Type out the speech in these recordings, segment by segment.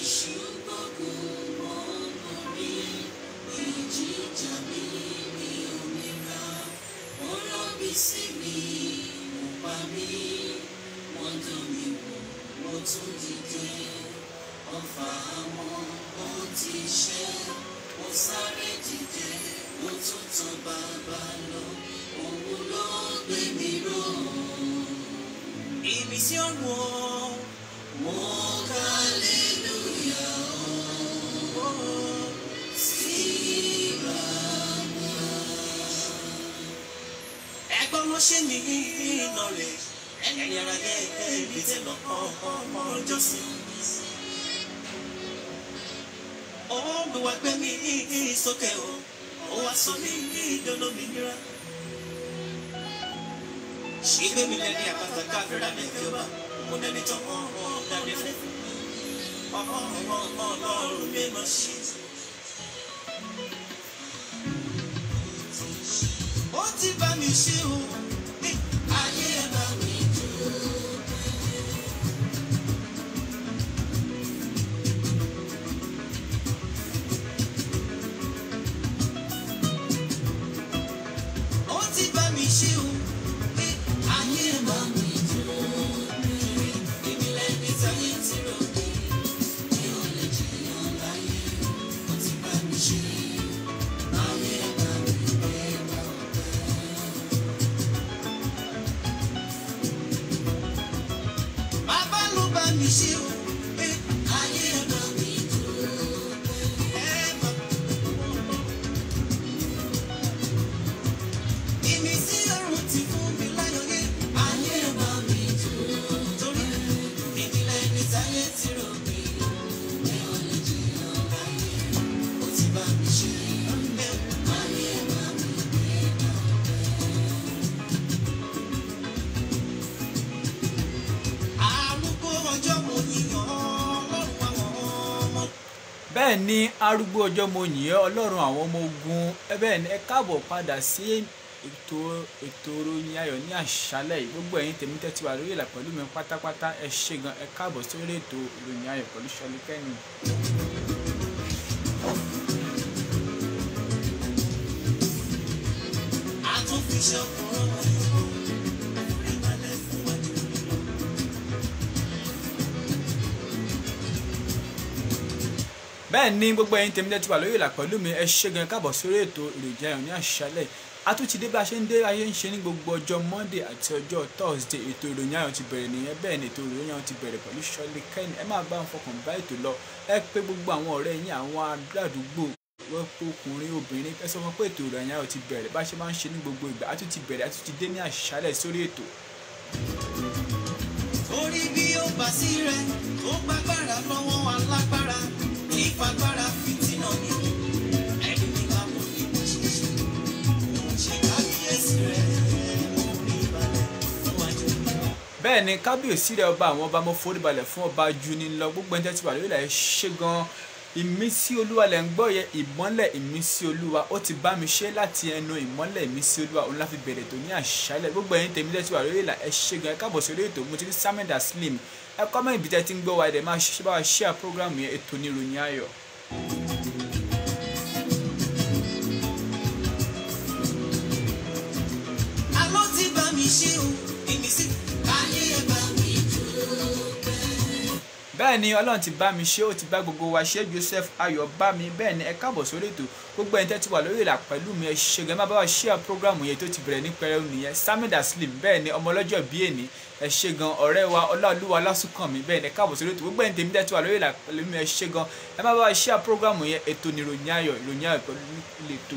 Ìmísí ọ̀run mo hallelujah o síra ẹgbọ́n ló ṣe ní iná rẹ̀ ẹni ara yẹ ibi tẹ lọ ọmọ ọjọ́ sí. ó mi wá gbé mi sókè o ó wá sọ mí ìdólómìnira. ṣígbé mi lẹ́ni àpáta káfíńrà ní ìjọba mo dẹni tán ọ̀hún dáadé fún ọ̀hún ọlọ́run mi mọ̀ sí. ó ti bá mi ṣe o ní ayé ẹ̀ bá mi dúró. ó ti bá mi ṣe o ní ayé ẹ̀ bá mi dúró. èmi lẹ́ni táyé ti rò mí mi ò lè jìyàn láyé ó ti bá mi ṣe ayé ẹ̀ bá mi gbé lọ. Bàbá ló bá mi ṣe o, pé ayé ẹ̀ bá mi dúró. Ẹ bá ìmísí ọ̀run ti fún mi láyọ̀ yé. Ayé ẹ̀ bá mi dúró. Torí ìdílé ní táyé ti rò mí. Mi ò lè jìyàn láyé, ó ti bá mi ṣe. Ayé ẹ̀ bá mi gbé lọ. Arúgbó ọjọ́ mo yíyan Ọlọ́run àwọn ọmọ. bẹ́ẹ̀ ni arúgbó ọjọ́ mo yìn ẹ́ ọlọ́run àwọn ọmọ ogun ẹ bẹ́ẹ̀ ni ẹ káàbọ̀ padà sí ètò ètò ìròyìn ayọ̀ ní àṣálẹ̀ yìí gbogbo ẹ̀yin tèmi tẹ́tí wà lórí ìlà pẹ̀lú mi pátápátá ẹ ṣé gan ẹ káàbọ̀ sórí ètò ìròyìn ayọ̀ pẹ̀lú Ṣọlí Kẹ́ni. àtúnfiṣe ọkùnrin ìbálẹ̀ fún wa jù lọ. bẹ́ẹ̀ ni gbogbo ẹ̀yin tèmi tẹ́tí wà lórí ìlà pẹ̀lú mi ẹ ṣé gan ẹ káàbọ̀ sórí ètò ìròyìn ayọ̀ ní àṣálẹ̀ yìí a tún ti dé bá a ṣe ń dé ayé ń ṣe ní gbogbo ọjọ́ monday àti ọjọ́ thursday ètò ìròyìn ayọ̀ ti bẹ̀rẹ̀ nìyẹn bẹ́ẹ̀ ni ètò ìròyìn ayọ̀ ti bẹ̀rẹ̀ pẹ̀lú Ṣọlí Kẹ́ni ẹ máa bá wọn fọkàn bá ètò lọ ẹ pé gbogbo àwọn ọ̀rẹ́ yín àwọn aládùúgbò wọ́n pé ọkùnrin obìnrin ẹ sọ fún pé ètò ìròyìn ayọ̀ ti bẹ̀rẹ̀ bá a ṣe máa ń ṣe ní gbogbo ìgbà a tún ti bẹ̀rẹ̀ a tún ti dé ní àṣálẹ̀ sórí ètò Orí bí ó bá sí rẹ̀ tó gbàgbára lọ́wọ́ alágbára ìfagbára fìtínà ni ẹni ní ká mọ̀ ní bó ṣe ṣe òun ṣe kábíyèsí rẹ̀ orí ìbàlẹ̀ fún wájú mi. bẹ́ẹ̀ ni kábíyèsí rẹ̀ ọba àwọn ọba mo foríbalẹ̀ fún ọba ju ni lọ gbogbo ẹni tẹ́ ti wà lórí ilẹ̀ ṣe gan ìmísí olúwa lẹ̀ ń gbọ́ yẹ ìmọ́lẹ̀ ìmísí olúwa ó ti bá mi ṣe láti ẹnu ìmọ́lẹ̀ ìmísí olúwa òun la fi bẹ̀rẹ̀ tó ní àṣálẹ̀ gbogbo ẹ̀yin tèmi tẹ́ ti wà lórí ilẹ̀ ẹ ṣe gan ẹ káàbọ̀ sórí ètò mo ti rí Samuel Slim ẹ kọ́ mẹ́rin ibi tẹ́ ti ń gbọ́ wa ẹ̀ dẹ̀ máa ṣe bá wa share program yẹn ètò ní ìròyìn ayọ̀. Àlọ́ ti bá mi ṣe o ìmísí ayé ẹ̀ bá mi dúró. bẹ́ẹ̀ ni ọlọ́run ti bá mi ṣe ó ti bá gbogbo wa ṣe Joseph Ayọ̀ bá mi bẹ́ẹ̀ ni ẹ káàbọ̀ sórí ètò gbogbo ẹni tẹ́ ti wà lórí ìlà pẹ̀lú mi ẹ ṣe gan ẹ má bá wa share program yẹn tó ti bẹ̀rẹ̀ ní pẹrẹu nìyẹn Samuel Slim bẹ́ẹ̀ ni ọmọ ọlọ́jọ́ bí èní ẹ ṣe gan ọ̀rẹ́ wa ọláolúwa lásùnkànmí bẹ́ẹ̀ ni ẹ káàbọ̀ sórí ètò gbogbo ẹni tèmi tẹ́ ti wà lórí ìlà pẹ̀lú mi ẹ ṣe gan ẹ má bá wa share program yẹn ètò ní ìròyìn ayọ̀ ìròyìn ayọ̀ pẹ̀lú lẹ́tò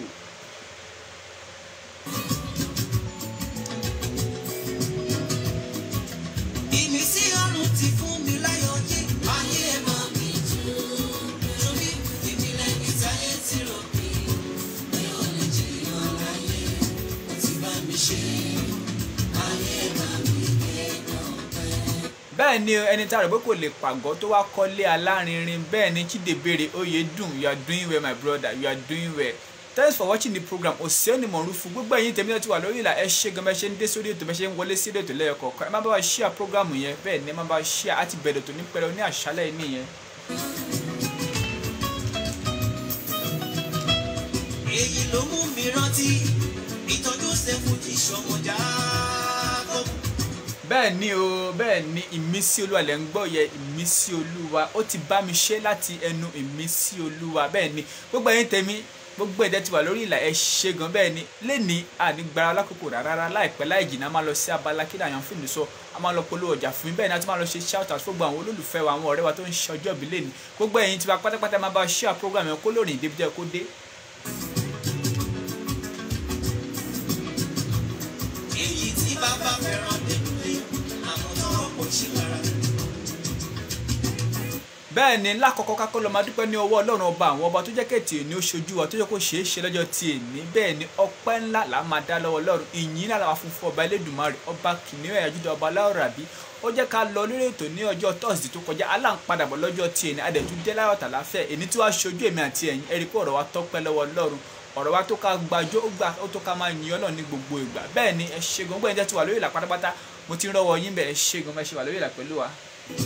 Ìmísí ọ̀run ti fún mi láyọ̀ yé ayé ẹ̀ bá mi dúró. Torí ìbílẹ̀ ní táyé ti rò mí, mi ò lè jìyàn láyé, ó ti bá mi ṣe. Ayé ẹ̀ bá mi gbé dọ̀pẹ́. bẹ́ẹ̀ ni ẹni tá a rò pé kò lè pàgọ́ tó wá kọ́lé alárinrin bẹ́ẹ̀ ni Chidebere Oyedun you are doing well my brother you are doing well thanks for watching the program Òsíọ́nì Mọ̀rúfú gbogbo ẹ̀yin tèmi náà ti wà lórí ìlà ẹ ṣé gan bẹ́ẹ̀ ṣe ń dé sórí ètò bẹ́ẹ̀ ṣe ń wọlé sí ètò lẹ́yọ kọ̀ọ̀kan ẹ má bá wa share program yẹn bẹ́ẹ̀ ni ẹ má bá wa share àti bẹ̀rẹ̀ tó ní pẹ̀rẹ̀ ní àṣálẹ̀ yìí nìyẹn. èyí ló mú mi rántí ìtọ́jú sẹ́fù ti ṣọmọjà kọ́kù. bẹ́ẹ̀ ni o bẹ́ẹ̀ ni ìmísí olúwa lẹ́ ń gbọ́ yẹ ìmísí olúwa ó ti bá mi ṣe láti ẹnu ìmísí olúwa bẹ́ẹ̀ ni gbogbo ẹ̀yin tèmi gbogbo ẹ̀dẹ́ ti wà lórí ìlà ẹ̀ ṣe gan bẹ́ẹ̀ ni lẹ́ni ànígbára lákòókò rárá láìpẹ́ láì jìnnà a máa lọ sí abala kí làyàn fún mi sọ a máa lọ polówó ọjà fún mi bẹ́ẹ̀ ni a ti máa lọ ṣe shout out fún gbogbo àwọn olólùfẹ́ wa àwọn ọ̀rẹ́ wa tó ń ṣe ọjọ́ ìbí lẹ́ni gbogbo ẹ̀yin tiwa pátápátá máa bá share program yẹn kó lóòrìn débi jẹ́ kó dé èyí tí bàbá fẹ́ràn délé àwọn tọrọ kò ṣe lára. bẹ́ẹ̀ ni lákọ̀ọ́kọ́ ká kó lọ máa dúpẹ́ ní ọwọ́ ọlọ́run ọba àwọn ọba tó jẹ́ kẹ̀tì ní oṣooju wa tó jẹ́ kó ṣeé ṣe lọ́jọ́ ti èní bẹ́ẹ̀ ni ọpẹ́ ńlá là á máa dá lọ́wọ́ ọlọ́run ìyìn ńlá làwọn funfun ọba elédùnmarè ọba kìnìún ẹ̀yà júdà ọba aláwọ̀ bí ó jẹ́ ká lọ lórí ètò ní ọjọ́ tọ́sídẹ̀ẹ́ tó kọjá aláǹpadàbọ̀ lọ́jọ́ ti èní adẹ̀tún dé láyọ̀ tàláfẹ́ èní tí wàá ṣojú èmi àti ẹ̀yin ẹ̀rí pé ọ̀rọ̀ wa tọ́pẹ́ lọ́wọ́ ọlọ́run ọ̀rọ̀ wa tó ká gbàjọ́ ó gbà ó tó ká máa yin ọlọ́run ní gbogbo ìgbà bẹ́ẹ̀ ni ẹ ṣe gan gbọ́dọ̀ jẹ́ ti wà lórí ìlà pátápátá mo ti ń rọ́wọ́ yín bẹ́ẹ̀ ẹ ṣe gan bẹ́ẹ̀ ṣe wà lórí ìlà pẹ̀lú wa.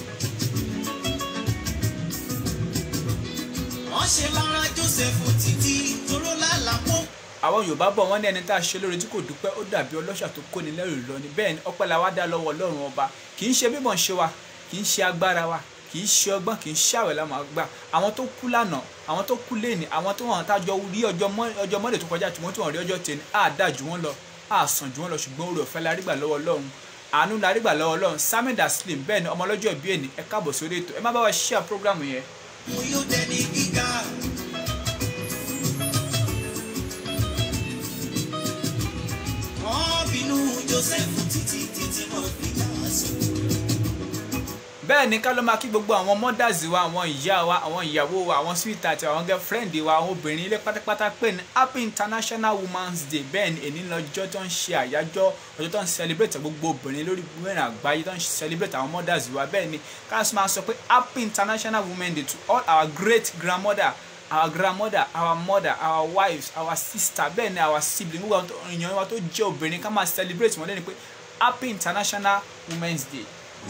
wọ́n ṣe lára joseph títí toró lálàpọ̀. àwọn yorùbá bọ̀ wọ́n ní ẹni tá a ṣe lóore tí kò dúpẹ́ ó dàbí ọlọ́ṣà tó kóni lẹ́rù lọ ni bẹ́ẹ̀ ni ọpẹ́ la wá dá lọ́wọ́ ọlọ́run ọba kì í ṣe bímọ ṣe wa kì í ṣe agbára wa kì í ṣe ọgbọ́n kì í ṣàwẹ̀ la máa gbà àwọn tó kú lánàá àwọn tó kú lẹ́ni àwọn tó hàn tájọ rí ọjọ́ mọ́lẹ̀ tó kọjá tí wọ́n tún hàn rí ọjọ́ tẹ̀ni á dà jù wọ́n lọ á sàn jù wọ́n lọ ṣùgbọ́n oore ọ̀fẹ́ la rí gbà lọ́wọ́ ọlọ́run àánú la rí gbà lọ́wọ́ ọlọ́run samuel daslim bẹ́ẹ̀ ni ọmọ ọlọ́jọ́ ìbí ẹni ẹ káàbọ̀ sórí ètò ẹ má bá wa share program yẹn mo yóò dẹni gíga. wọ́n bínú joseph títí títí wọ́n fi dá sí. bẹ́ẹ̀ ni ká ló máa kí gbogbo àwọn mothers wa àwọn ìyá wa àwọn ìyàwó wa àwọn sweetheart àwọn girlfriend wa àwọn obìnrin ilé pátápátá pé ní happy international women's day bẹ́ẹ̀ ni èní lọ́jọ́ tó ń ṣe àyájọ́ ọjọ́ tó ń celebrate gbogbo obìnrin lórí mẹ́rin àgbáyé tó ń celebrate àwọn mothers wa bẹ́ẹ̀ ni ká ló máa sọ pé happy international women's day to all our great grandmother our grandmother our mother our wives our sister bẹ́ẹ̀ ni our sibling gbogbo àwọn èèyàn wa tó jẹ́ obìnrin ká máa celebrate wọn lẹ́ni pé happy international women's day.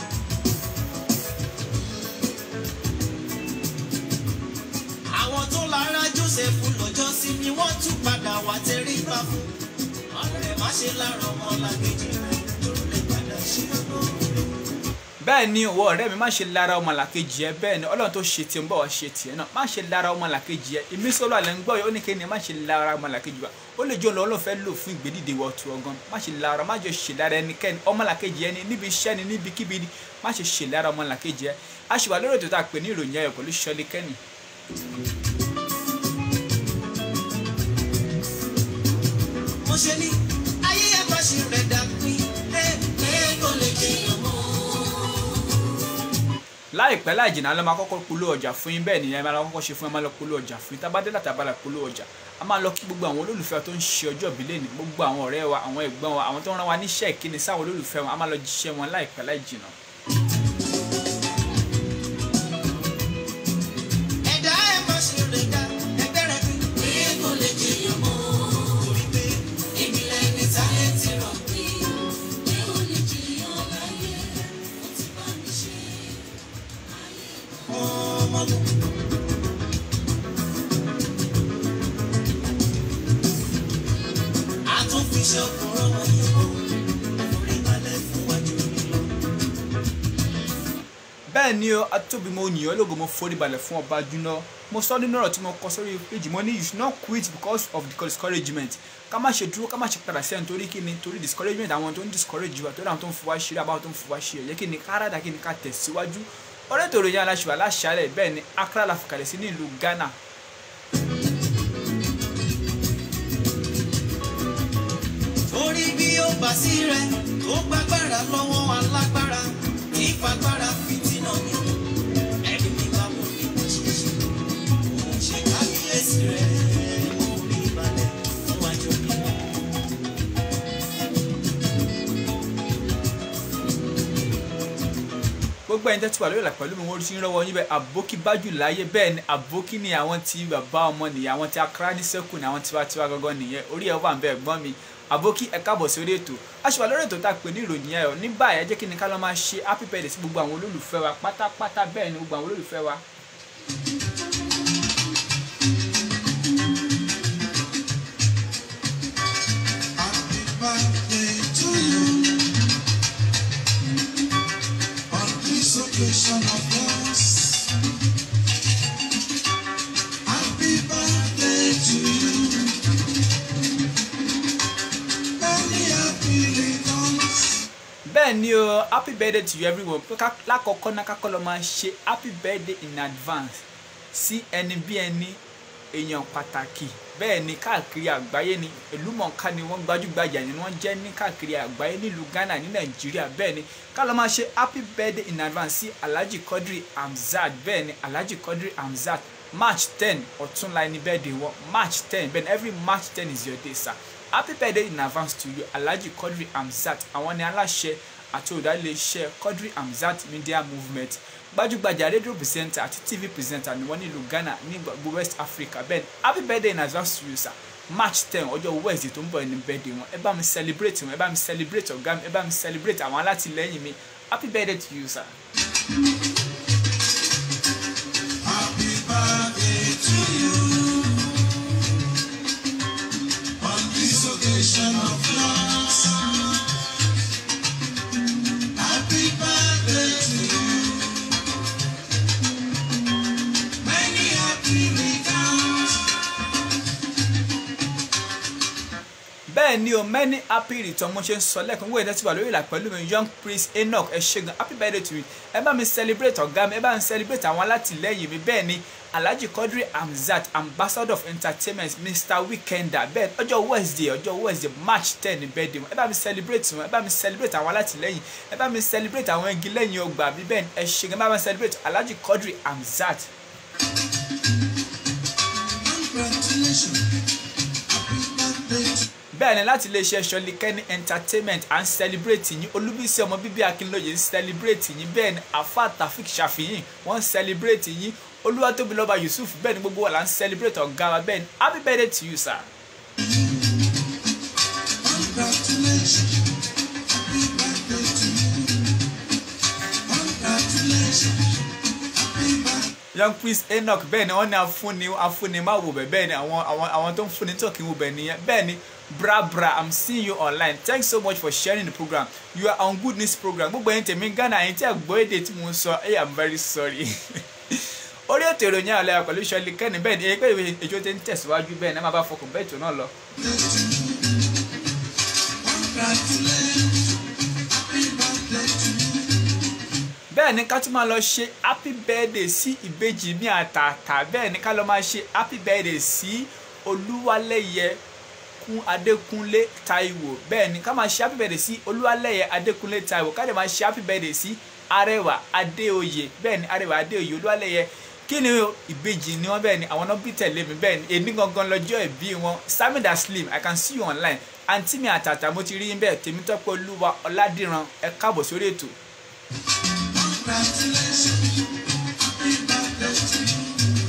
àwọn tó lára joseph lọ́jọ́ sí ni wọ́n tún padà wá tẹríba fún. ọ̀rẹ́ má ṣe lára ọmọ làkejì rẹ̀ lórí lè padà ṣe ọgbọ́n bẹ́ẹ̀ ni òwò ọ̀rẹ́ mi má ṣe lára ọmọ làkejì ẹ bẹ́ẹ̀ ni ọlọ́run tó ṣe tiẹ̀ ń bọ̀ wá ṣe tiẹ̀ náà má ṣe lára ọmọ làkejì ẹ ìmísí olú àlẹ́ ń gbọ́ yìí ó ní kéde má ṣe lára ọmọ làkejì wa ó lè jọ lọ́wọ́ fẹ́ lò fún ìgbédìde wọ ọ̀tún ọgán má ṣe lára má jọ ṣe lára ẹnikẹ́ni ọmọ làkejì ẹni níbi iṣẹ́ ni níbikíbi ni má ṣe ṣe lára ọmọ làkejì ẹ a ṣì wà lórí ètò tá a pè ní ìròyìn ayọ̀ pẹ̀lú ṣọlí kẹ́nì. mo ṣe ní ayé ẹ̀fọ́ ṣe rẹ̀ dàpín ẹ̀ ẹ̀ kò lè jẹyàn mọ́. láìpẹ́ láì jìnnà ló máa kọ́kọ́ polówó ọjà fún yín bẹ́ẹ̀ nìyẹn máa lọ kọ́kọ́ ṣe fún yín máa lọ polówó ọjà fún yín tá a bá dé láti abala polówó ọjà a máa lọ kí gbogbo àwọn olólùfẹ́ tó ń ṣe ọjọ́ ìbílẹ̀ ní gbogbo àwọn ọ̀rẹ́ wa àwọn ẹ̀gbọ́n wa àwọn tó ń rán wa níṣẹ́ ìkíni sáwọn olólùfẹ́ wọn a máa lọ jíṣẹ́ wọn láìpẹ́ láì jìnnà. ẹ̀dá ẹ̀ má ṣe rẹ̀ dá ẹgbẹ́ rẹ̀ pín. ẹ̀ kò lè jẹyàn mọ́. torí pé èmi lẹ́ni táyé ti rọ̀ pé ẹ̀ ò lè jẹyàn láyé ó ti bá mi ṣe ọmọ lò. a tún fi ṣe ọkùnrin ọmọ yìí mọ́ orí balẹ̀ fún wájú mi lọ. bẹ́ẹ̀ ni o atóbi mo yìn ọ́ lógo mo forí balẹ̀ fún ọba júná mo sọ nínú ọ̀rọ̀ tí mo kọ sórí péjì mo ní you should not quit because of the discouragement ká má ṣe dúró ká má ṣe padà sẹ́yìn torí kí ni torí discouragement àwọn tó ń discourage wa torí àwọn tó ń fowá ṣeré àbáwọn tó ń fowá ṣe ẹ̀yẹ kí ni kárádà kí ni ká tẹ̀síwájú ọ̀rẹ́ tó ròyìn aláṣẹ aláṣàlẹ̀ bẹ́ẹ̀ ni Accra la fìkàlẹ̀ sí ní ìlú Ghana torí bí ó bá sí rẹ tó gbàgbára lọ́wọ́ alágbára kì í fagbára fìtínà ni ẹni mi bá mú ní bó ṣe ṣe òun ṣe kábíyèsí rẹ mú rí balẹ̀ fún wájú mi lọ. gbogbo ẹni tẹ́tí wà lórí ìlà pẹ̀lú mi wọ́n ti ń rọ́wọ́ yín bẹ́ẹ̀ àbókí bájù láyé bẹ́ẹ̀ ni àbókí ni àwọn tí bàbá ọmọ nìyẹn àwọn tí Accra ní sẹ́kù ni àwọn tiwantiwa gangan nìyẹn orí ẹ̀ wà ń bẹ́ẹ̀ gbọ́n mi àbókí ẹ káàbọ̀ sí orí ètò aṣọ àlórí ètò tá a pè ní ìròyìn ayọ̀ ní báyìí ẹ jẹ́ kí ni ká lọ́ máa ṣe happy birthday sí gbogbo àwọn olólùfẹ́ wa pátápátá bẹ́ẹ̀ ni gbogbo àwọn olólùfẹ́ wa occasion of yours. Happy birthday to you. Many happy returns. bẹ́ẹ̀ ni o happy birthday to you everyone pé ká lákọ̀ọ́kọ́ náà kákọ́ lọ máa ṣe happy birthday in advance sí ẹni bí ẹni èèyàn pàtàkì bẹ́ẹ̀ ni káàkiri àgbáyé ni ìlúmọ̀ọ́ká ni wọ́n gbajúgbajà ni wọ́n jẹ́ ní káàkiri àgbáyé nílùú Ghana ní Nàìjíríà bẹ́ẹ̀ ni ká lọ máa ṣe happy birthday in advance sí Alhaji Quadri Hamzat bẹ́ẹ̀ ni Alhaji Quadri Hamzat March ten ọ̀túnla ẹni birthday wọn March ten bẹ́ẹ̀ ni every March ten is your day sir happy birthday in advance to you Alhaji Quadri Hamzat àwọn ni aláṣẹ àti olùdarílẹ̀-iṣẹ́ Quadri Hamzat Media Movement gbajúgbajà rédíò pìrìsẹ́ńtà àti tv pìrìsẹ́ńtà ni wọ́n nílùú Ghana ní gbogbo West Africa bẹ́ẹ̀ ni happy birthday in advance to you sir March ten ọjọ́ Wednesday tó ń bọ̀ ní birthday wọn ẹ bá mi celebrate wọn ẹ bá mi celebrate ọ̀gá mi ẹ bá mi celebrate àwọn alátìlẹ́yìn mi happy birthday to you sir. Happy birthday to you. On this occasion of yours. Happy birthday to you. Many happy returns. bẹ́ẹ̀ ni o many happy return mo ṣe ń sọ lẹ́ẹ̀kan wíwẹ̀ tẹ́tí wà lórí ìlà pẹ̀lú mi young prince enoch ẹ ṣé gan happy birthday to you ẹ bá mi celebrate ọ̀gá mi ẹ bá mi celebrate àwọn alátìlẹ́yìn mi bẹ́ẹ̀ ni alhaji quadri hamzat ambassador of entertainment mr weekender bẹ́ẹ̀ ọjọ́ wednesday ọjọ́ wednesday march ten ní birthday wọn ẹ bá mi celebrate wọn ẹ bá mi celebrate àwọn alátìlẹ́yìn ẹ bá mi celebrate àwọn igi lẹ́yìn ọgbà mi bẹ́ẹ̀ ni ẹ ṣé gan ẹ bá mi celebrate alhaji quadri hamzat Congratulations. Happy birthday to bẹ́ẹ̀ ni láti iléeṣẹ́ ṣọlikẹ́ni entertainment à ń celebrate yín olúbísí ọmọ bíbí akínlóye ń celebrate yín bẹ́ẹ̀ ni afa tafik ṣàfihàn wọ́n ń celebrate yín olúwatóbilọ́ba yusuf bẹ́ẹ̀ ni gbogbo wa là ń celebrate ọ̀gá wa bẹ́ẹ̀ ni happy birthday to you sir. Congratulations. Happy birthday to you. Congratulations. Happy birthday. young prince enoch bẹ́ẹ̀ ni wọ́n ní afúnni afúnni má wò bẹ́ẹ̀ bẹ́ẹ̀ ni àwọn àwọn àwọn tó ń fúnni tó kì í wò bẹ́ẹ̀ nìyẹn bẹ́ẹ̀ ni bra bra i'm seeing you online thanks so much for sharing the program you are on good news program gbogbo ẹ̀yin tèmi ghana ẹ̀yin tí a gbọ́ èdè tí mo ń sọ hey i'm very sorry orí ètò ìròyìn àwọn ọlẹ́yà pẹ̀lú ìṣọ́lẹ̀ kẹ́ni bẹ́ẹ̀ ni èyí pé èjò tí ń tẹ̀síwájú bẹ́ẹ̀ ni ẹ máa bá fọkàn bẹ́ẹ̀ tó náà lọ. Congratulations. Happy birthday to you. bẹ́ẹ̀ ni ká tún máa lọ ṣe happy birthday sí ìbejì mi àtàtà bẹ́ẹ̀ ni ká lọ máa ṣe happy birthday sí olúwalẹ́yẹ kún adékúnlé táíwò bẹ́ẹ̀ ni ká máa ṣe happy birthday sí olúwalẹ́yẹ adékúnlé táíwò ká dẹ̀ máa ṣe happy birthday sí arẹwà adéoyè bẹ́ẹ̀ ni arẹwà adéoyè olúwalẹ́yẹ kí ni o ìbejì ni wọ́n bẹ́ẹ̀ ni àwọn náà bí tẹ̀lé mi bẹ́ẹ̀ ni èmi gangan lọ́jọ́ ìbí wọn samida slim i can see you online àǹtí mi àtàtà mo ti rí yín bẹ́ẹ̀ tèmítọ́pẹ́ olúwa ọládìran ẹ káàbọ̀ sórí ètò Congratulations. Happy birthday to you.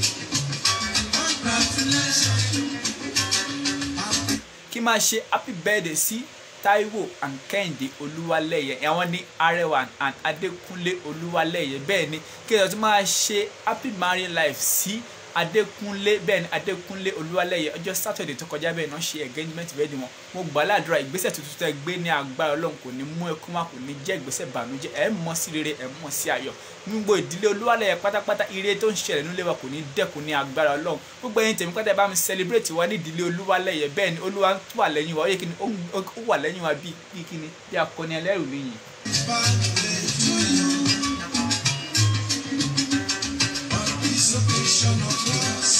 Congratulations. Happy kí máa ṣe happy birthday sí taiwo and kẹ́hìndé olúwalẹ́yẹ àwọn ní arẹwà and adékúnlé olúwalẹ́yẹ bẹ́ẹ̀ ni kí ẹ̀sọ́ tún máa ṣe happy married life sí adékúnlé bẹ́ẹ̀ ni adékúnlé olúwalẹ́yẹ ọjọ́ saturday tó kọjá bẹ́ẹ̀ náà ṣe engagement bẹ́ẹ̀ ni wọn mo gbà ládùúrà ìgbésẹ̀ tuntun tẹ́ gbé ní agbára ọlọ́run kò ní mú ẹkún wá kò ní jẹ́ ìgbésẹ̀ bànújẹ́ ẹ̀ mọ́ sí rere ẹ̀ mọ́ sí ayọ̀ gbogbo ìdílé olúwalẹ́yẹ pátápátá ire tó ń ṣẹlẹ̀ nílé wa kò ní dẹ́kun ní agbára ọlọ́run gbogbo ẹ̀yin tèmi pátá ẹ bá mi celebrate wa ní ìdílé olúwalẹ́yẹ bẹ́ẹ̀ ni olúwa tó wà lẹ́yìn wa ó yẹ kí ni ó ó wà lẹ́yìn wa bíi bíi kí ni bí akọni ẹlẹ́rù nìyí. birthday to you. On this occasion of yours.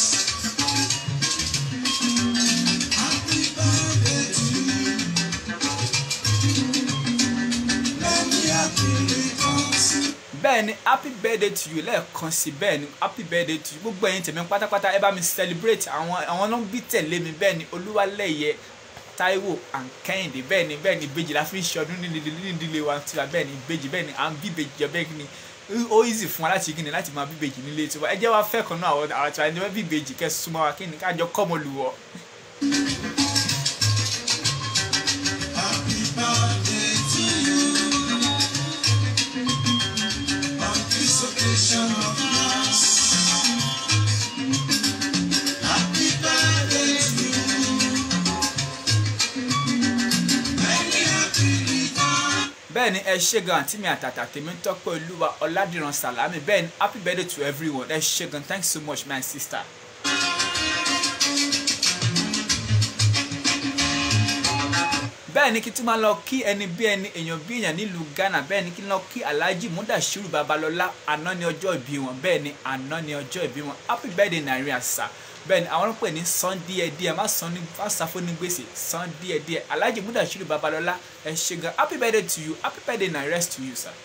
Happy birthday to you. Many happy returns. bẹ́ẹ̀ ni happy birthday to you lẹ́ẹ̀kan sí bẹ́ẹ̀ ni happy birthday to you gbogbo ẹ̀yin tèmi pátápátá ẹ bá mi celebrate àwọn àwọn náà bí tẹ̀lé mi bẹ́ẹ̀ ni olúwalẹ́yẹ taiwo and kẹ́hìndé bẹ́ẹ̀ ni bẹ́ẹ̀ ni ìbejì la fi ń ṣọdún ní ìdílé wa tiwa bẹ́ẹ̀ ni ìbejì bẹ́ẹ̀ ni à ń bí ìbejì jọ bẹ́ẹ̀ ni ó easy fún wa láti kíni láti máa bí ìbejì nílé tiwa ẹ jẹ́ wá fẹ́ kan náà àwọn àwọn tiwa ẹni wọ́n bí ìbejì kẹ́ súnmọ́ wa kíni kájọ kọ́ ọmọ lù wọ́. Happy birthday to you. On this occasion of yours. Happy birthday to you. Many happy returns. bẹ́ẹ̀ bẹ́ẹ̀ ni ẹ ṣe gan àǹtí mi àtàtà tèmi tọ́pẹ́ olúwa ọ̀làdìran sàlámì bẹ́ẹ̀ ni happy birthday to everyone ẹ ṣe gan thanks so much my sister. bẹ́ẹ̀ ni kí tí máa lọ kí ẹni bí ẹni èèyàn bí èèyàn nílùú ghana bẹ́ẹ̀ ni kí lọ kí alhaji mudashiru babalọ́lá àná ni ọjọ́ ìbí wọn bẹ́ẹ̀ ni àná ni ọjọ́ ìbí wọn happy birthday nàìjíríà sà bẹ́ẹ̀ ni àwọn pè ní san díẹ̀ díẹ̀ má san ní má sàfó ní gbèsè san díẹ̀ díẹ̀ alhaji mudashiru babalọ́lá ẹ ṣe gan happy birthday to you happy birthday nàìjíríà to you sir.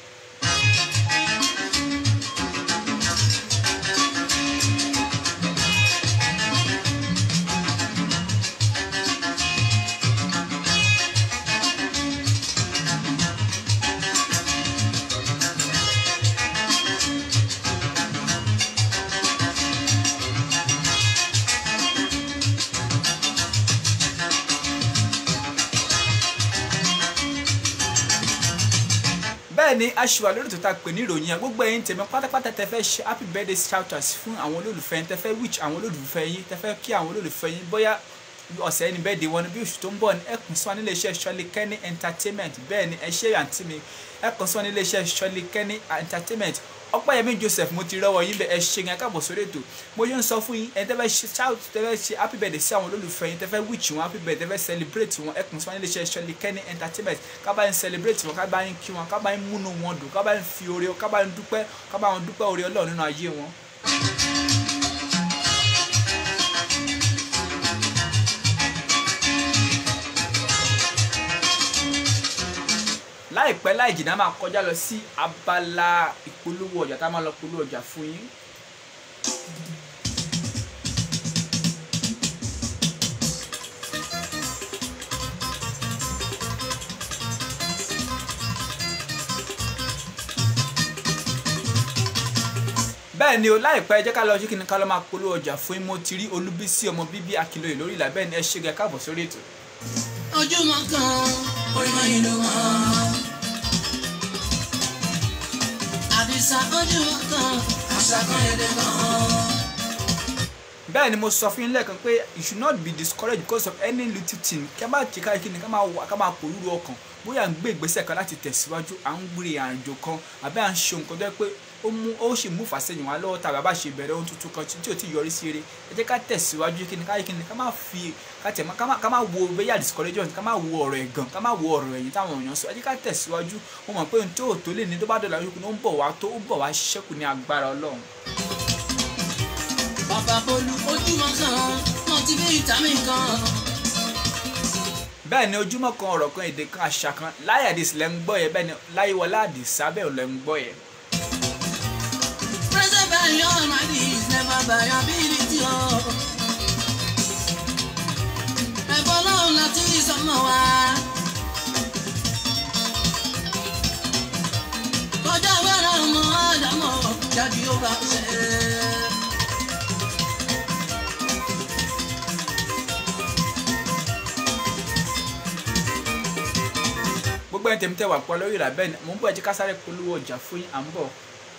bẹ́ẹ̀ ni aṣèwà lórí tó ta pè ní ìròyìn yẹn gbogbo ẹ̀yin tèmi pátápátá tẹ fẹ́ ṣe happy birthday shoutouts fún àwọn olólùfẹ́ yín tẹ fẹ́ wish àwọn olólùfẹ́ yín tẹ fẹ́ kí àwọn olólùfẹ́ yín bóyá ọ̀sẹ̀ ẹni bẹ́ẹ̀ di wọn bí oṣù tó ń bọ̀ ní ẹkùn sí wa nílé iṣẹ́ Ṣọ́lé Kenny entertainment bẹ́ẹ̀ ni ẹ ṣe àǹtí mi ẹkùn sí wa nílé iṣẹ́ Ṣọ́lé Kenny entertainment ọpẹ́yẹmí joseph mo ti rọwọ́ yín bẹ ẹ ṣe yẹn káàbọ̀ sórí ètò mo yóò ń sọ fún yín ẹni tẹ́ fẹ́ ṣe shout tẹ́ fẹ́ ṣe happy birthday sí àwọn olólùfẹ́ yín tẹ́ fẹ́ wish wọn happy birthday tẹ́ fẹ́ celebrate wọn ẹkùn sí wọn nílé iṣẹ́ Ṣọ́lé Kenny entertainment kábàá ń celebrate wọn kábàá ń kí wọn kábàá ń múnú wọn dùn kábàá ń fi oore kábàá ń dúpẹ́ kábàá ń dúpẹ́ oore ọlọ́run nínú ayé wọn. láìpẹ́ láì jìnnà máa kọjá lọ sí abala ìpolówó ọjà tá a máa lọ polówó ọjà fún yín. bẹ́ẹ̀ ni o láìpẹ́ jẹ́ ká lọ sí kíni ká lọ máa polówó ọjà fún yín mo ti rí olúbísí ọmọ bíbí akínlóye lórí ìlà bẹ́ẹ̀ ni ẹ ṣe gẹ káàbọ̀ sórí ètò. ojúmọ́ kan orin máa yìnbọn wọn. àdìsá ojúmọ́ kan àṣà kan èdè kan. bẹ́ẹ̀ ni mo sọ fún yín lẹ́ẹ̀kan pé you should not be discouraged because of any little thing kí a máa ṣe káyọ̀ kí ni ká máa wà ká máa pòrúurú ọkàn bóyá à ń gbé ìgbésẹ̀ kan láti tẹ̀síwájú à ń gbé àjò kan àbí à ń ṣe nǹkan tó yẹ pé ó mú ó sì mú fàṣẹyìn wá lọ́wọ́ tàbí àbá ṣe bẹ̀rẹ̀ ohun tuntun kan tí ò tí yọrí sí eré ẹ jẹ́ ká tẹ̀síwájú kí ni káyọ̀ kí ni ká má fi ká tẹ̀ ká má ká má wo bẹ́yà discouragement ká má wo ọ̀rọ̀ ẹ̀gàn ká má wo ọ̀rọ̀ ẹ̀yìn táwọn èèyàn sọ ẹ jẹ́ ká tẹ̀síwájú mo mọ̀ pé ohun tó tó lè ní tó bá dọ̀là yókù ní ó ń bọ̀ wá tó ó ń bọ̀ wá ṣẹ́kù ní agbára ọlọ́run. bàbá bolú ojúmọ́ kan motivate mi kan. bẹ́ẹ̀ ni ojúmọ́ kan ọ̀rọ̀ kan èdè kan àṣà kan láyé àdìs lẹ́ ń gbọ́ yẹ bẹ́ẹ̀ ni láyéwọlá àdìsá bẹ́ẹ̀ lẹ́ ń gbọ́ yẹ. present by your mind is never by your ability o. ẹ̀fọ́ lọ́run láti sọmọ wa. kọjá wẹ́rẹ́ ọmọ àdámọ̀ jáde ó bá ṣe. gbogbo ẹni tèmi tẹ wà pọ̀ lórí ìlà bẹ́ẹ̀ ni mò ń bọ̀ ẹ jẹ́ ká sáré polówó ọjà fún yín à ń bọ̀.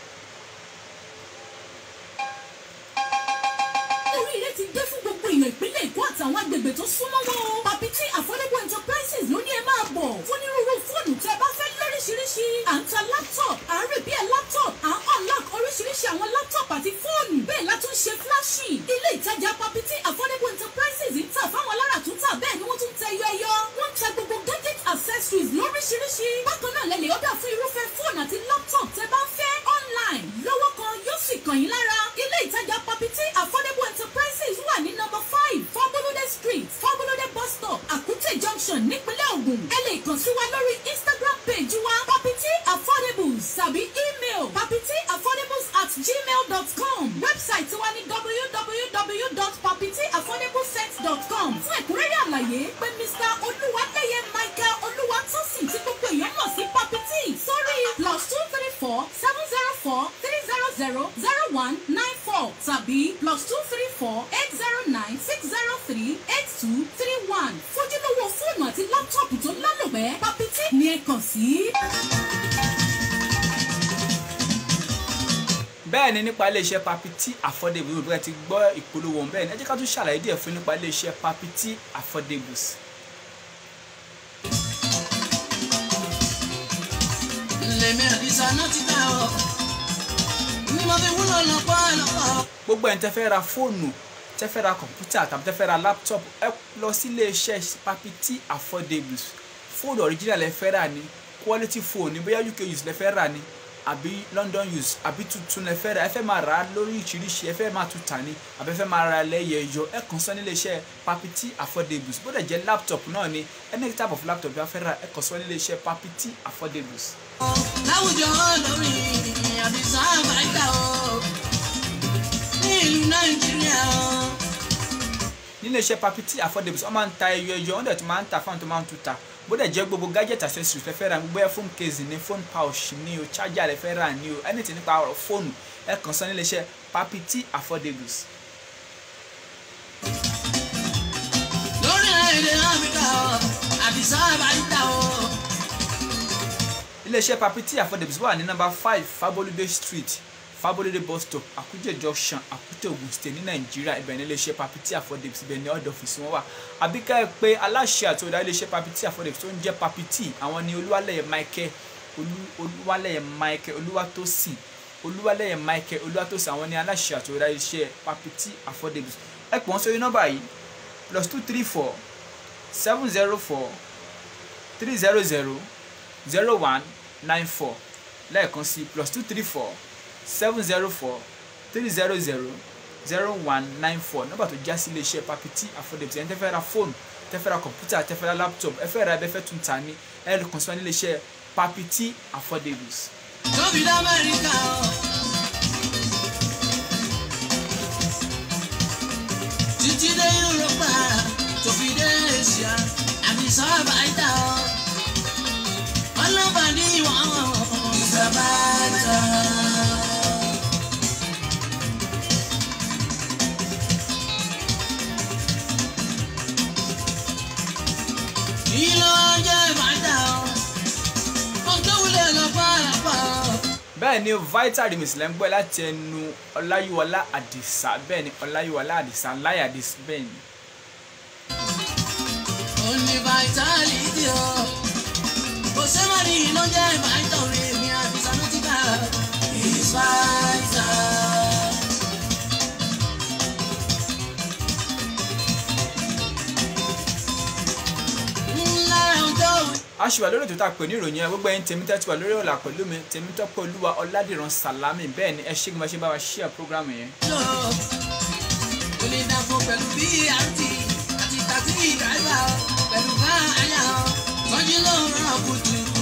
oríire ti dé fún gbogbo èèyàn ìpínlẹ̀ èkó àtàwọn agbègbè tó súnmọ́ wọn o. Papiti Affordable Enterprises ló ní ẹ máa bọ̀ fún onírúurú fóònù tẹ́ bá fẹ́ lóríṣiríṣi. À ń ta laptop, à ń repair laptop, à ń unlock oríṣiríṣi àwọn laptop àti fóònù. Bẹ́ẹ̀ la tún ṣe flashy. Ilé ìtajà Papiti Affordable Enterprises ń tà fáwọn alára tó tà bẹ́ẹ̀ ni wọ́n tún tẹ yọ ẹyọ. Wọ́n ń ta gbogbo gadget accessories lóríṣiríṣi. Bákan náà lẹ lè ọ̀dà fún irúfẹ́ fóònù àti laptop tẹ́ bá ń fẹ́ online. Lọ́wọ́ kan yóò sì kàn yín lára. Ilé ìtajà Papiti Affordable Enterprises wà ní nọ́mbà five Fabolode street Fabolode bus stop Akute junction nípínlẹ̀ Ògùn. Ẹ lè kàn sí wa lórí Instagram page wa Papiti Affordables tàbí email papitiaffordables at gmail dot com. Website wa ní www.papitiaffordablesets.com. Fún ẹ̀kúnrẹ́rẹ́ àlàyé pé Mr. Olúwaléyé Michael Olúwatósìn tí gbogbo èèyàn mọ̀ sí Papiti sórí plus two three four seven zero four three zero zero zero one nine four tàbí plus two three four eight zero nine six zero three eight two three one. Fojúlówó fóònù àti láptọ̀pù tó lálòpẹ́ Papiti ni ẹ kàn sí. bẹ́ẹ̀ ni nípa iléeṣẹ́ Papiti Affordable bí wọ́n ti gbọ́ ìpolówó wọn bẹ́ẹ̀ ni ẹ jẹ́ ká tún ṣàlàyé díẹ̀ fún nípa iléeṣẹ́ Papiti Affordables. títà ọ̀ ní mo fi wúlò lọ́pọ̀ lọ́pọ̀. gbogbo ẹni tẹ́ fẹ́ ra fóònù tẹ́ fẹ́ ra kọ̀ǹpútà tàbí tẹ́ fẹ́ ra laptop ẹ lọ sí iléeṣẹ́ papiti affordables fóònù original lẹ fẹ́ rà ní quality phone ní bóyá uk use lẹ fẹ́ rà ní àbí london use àbí tuntun lẹ fẹ́ rà ẹ fẹ́ máa rà á lórí ìṣiríṣi ẹ fẹ́ máa tún tà ní àbí ẹ fẹ́ máa ra lẹ́yẹ yọ ẹ kàn sí iléeṣẹ́ papiti affordables bó dẹ̀ jẹ́ laptop náà ni any type of laptop bí wọ́n fẹ́ rà ẹ kàn sí iléeṣẹ́ papiti affordables. láwùjọ lórí àdìsá àbáyíká o ní ìlú nàìjíríà o. nílé iṣẹ́ papiti affordables wọ́n máa ń ta ẹyọ ẹyọ wọ́n dẹ̀ tún máa ń ta fáwọn tó máa ń tún ta bó dẹ̀ jẹ́ gbogbo gadget accessories lẹ́fẹ́ ra gbogbo ẹ̀ phone case ní phone pouch ní o charger lẹ́fẹ́ rà ní o anything nípa ọ̀rọ̀ fóònù ẹ kàn sí nílé iṣẹ́ papiti affordables. lórí èdè áfíríkà o àdìsá àbáyíká o. ilé iṣẹ́ papiti affordables wà ní nọ́mbà five fabolide street fabolide bus stop akuje junction akute ogun state ní nàìjíríà ibẹ̀ ní ilé iṣẹ́ papiti affordables ibẹ̀ ní ọ̀dọ̀ ọ́fíìsì wọn wà àbí ká ẹ pé aláṣẹ àti olùdarí ilé iṣẹ́ papiti affordables tó ń jẹ́ papiti àwọn ni olúwalẹ̀yẹ michael olú olúwalẹ̀yẹ michael olúwatósìn olúwalẹ̀yẹ michael olúwatósìn àwọn ni aláṣẹ àti olùdarí ilé iṣẹ́ papiti affordables ẹ pọ̀ wọ́n sórí nọ́mbà yìí plus two three four seven zero four three zero zero zero one nine four lẹ́ẹ̀kan sí plus two three four seven zero four three zero zero zero one nine four nọ́mbà tó já sí iléeṣẹ́ papiti affordables ẹni tẹ́ fẹ́ ra fóònù tẹ́ fẹ́ ra kọ̀mpútà tẹ́ fẹ́ ra laptop ẹ fẹ́ ra ẹbẹ́ fẹ́ tún ta ní ẹ lè kàn sí wọn ní iléeṣẹ́ papiti affordables. tóbi lamẹ́ríkà o. títí dé yúrópà tó fi dé asia àdìsá àbáyíká o. ọlọ́pàá ní ìwọ̀n ìsàbáyíká. ìlú ọjọ́ ìbàdàn o. ohun tó wúlò lọ́pọ̀ lọ́pọ̀ o. bẹ́ẹ̀ ni vital remix lẹ́ ń gbọ́ láti ẹnu ọláyíwọlá àdìsá bẹ́ẹ̀ ni ọláyíwọlá àdìsá láyà àdìsá bẹ́ẹ̀ ni. ó ní vitality o kò sẹ́wọ́n ní iná jẹ́ vital rẹ̀ mi àti sanotika is vital. ńlá ọjọ́ òwe. a ṣì wà lórí ètò tá a pè ní ìròyìn ẹ gbogbo ẹyin tèmi tẹ́tí wà lórí ọ̀là pẹ̀lú mi tèmi tọ́pẹ́ olúwa ọ̀làdìran sàlámì bẹ́ẹ̀ ni ẹ ṣé kí n bá ṣe bá wa ṣíà program yẹn. lọ kò lè dàpọ̀ pẹ̀lú brt àti taxi driver pẹ̀lú káàyà tọ́jú ló ń rán kùtùkùtù.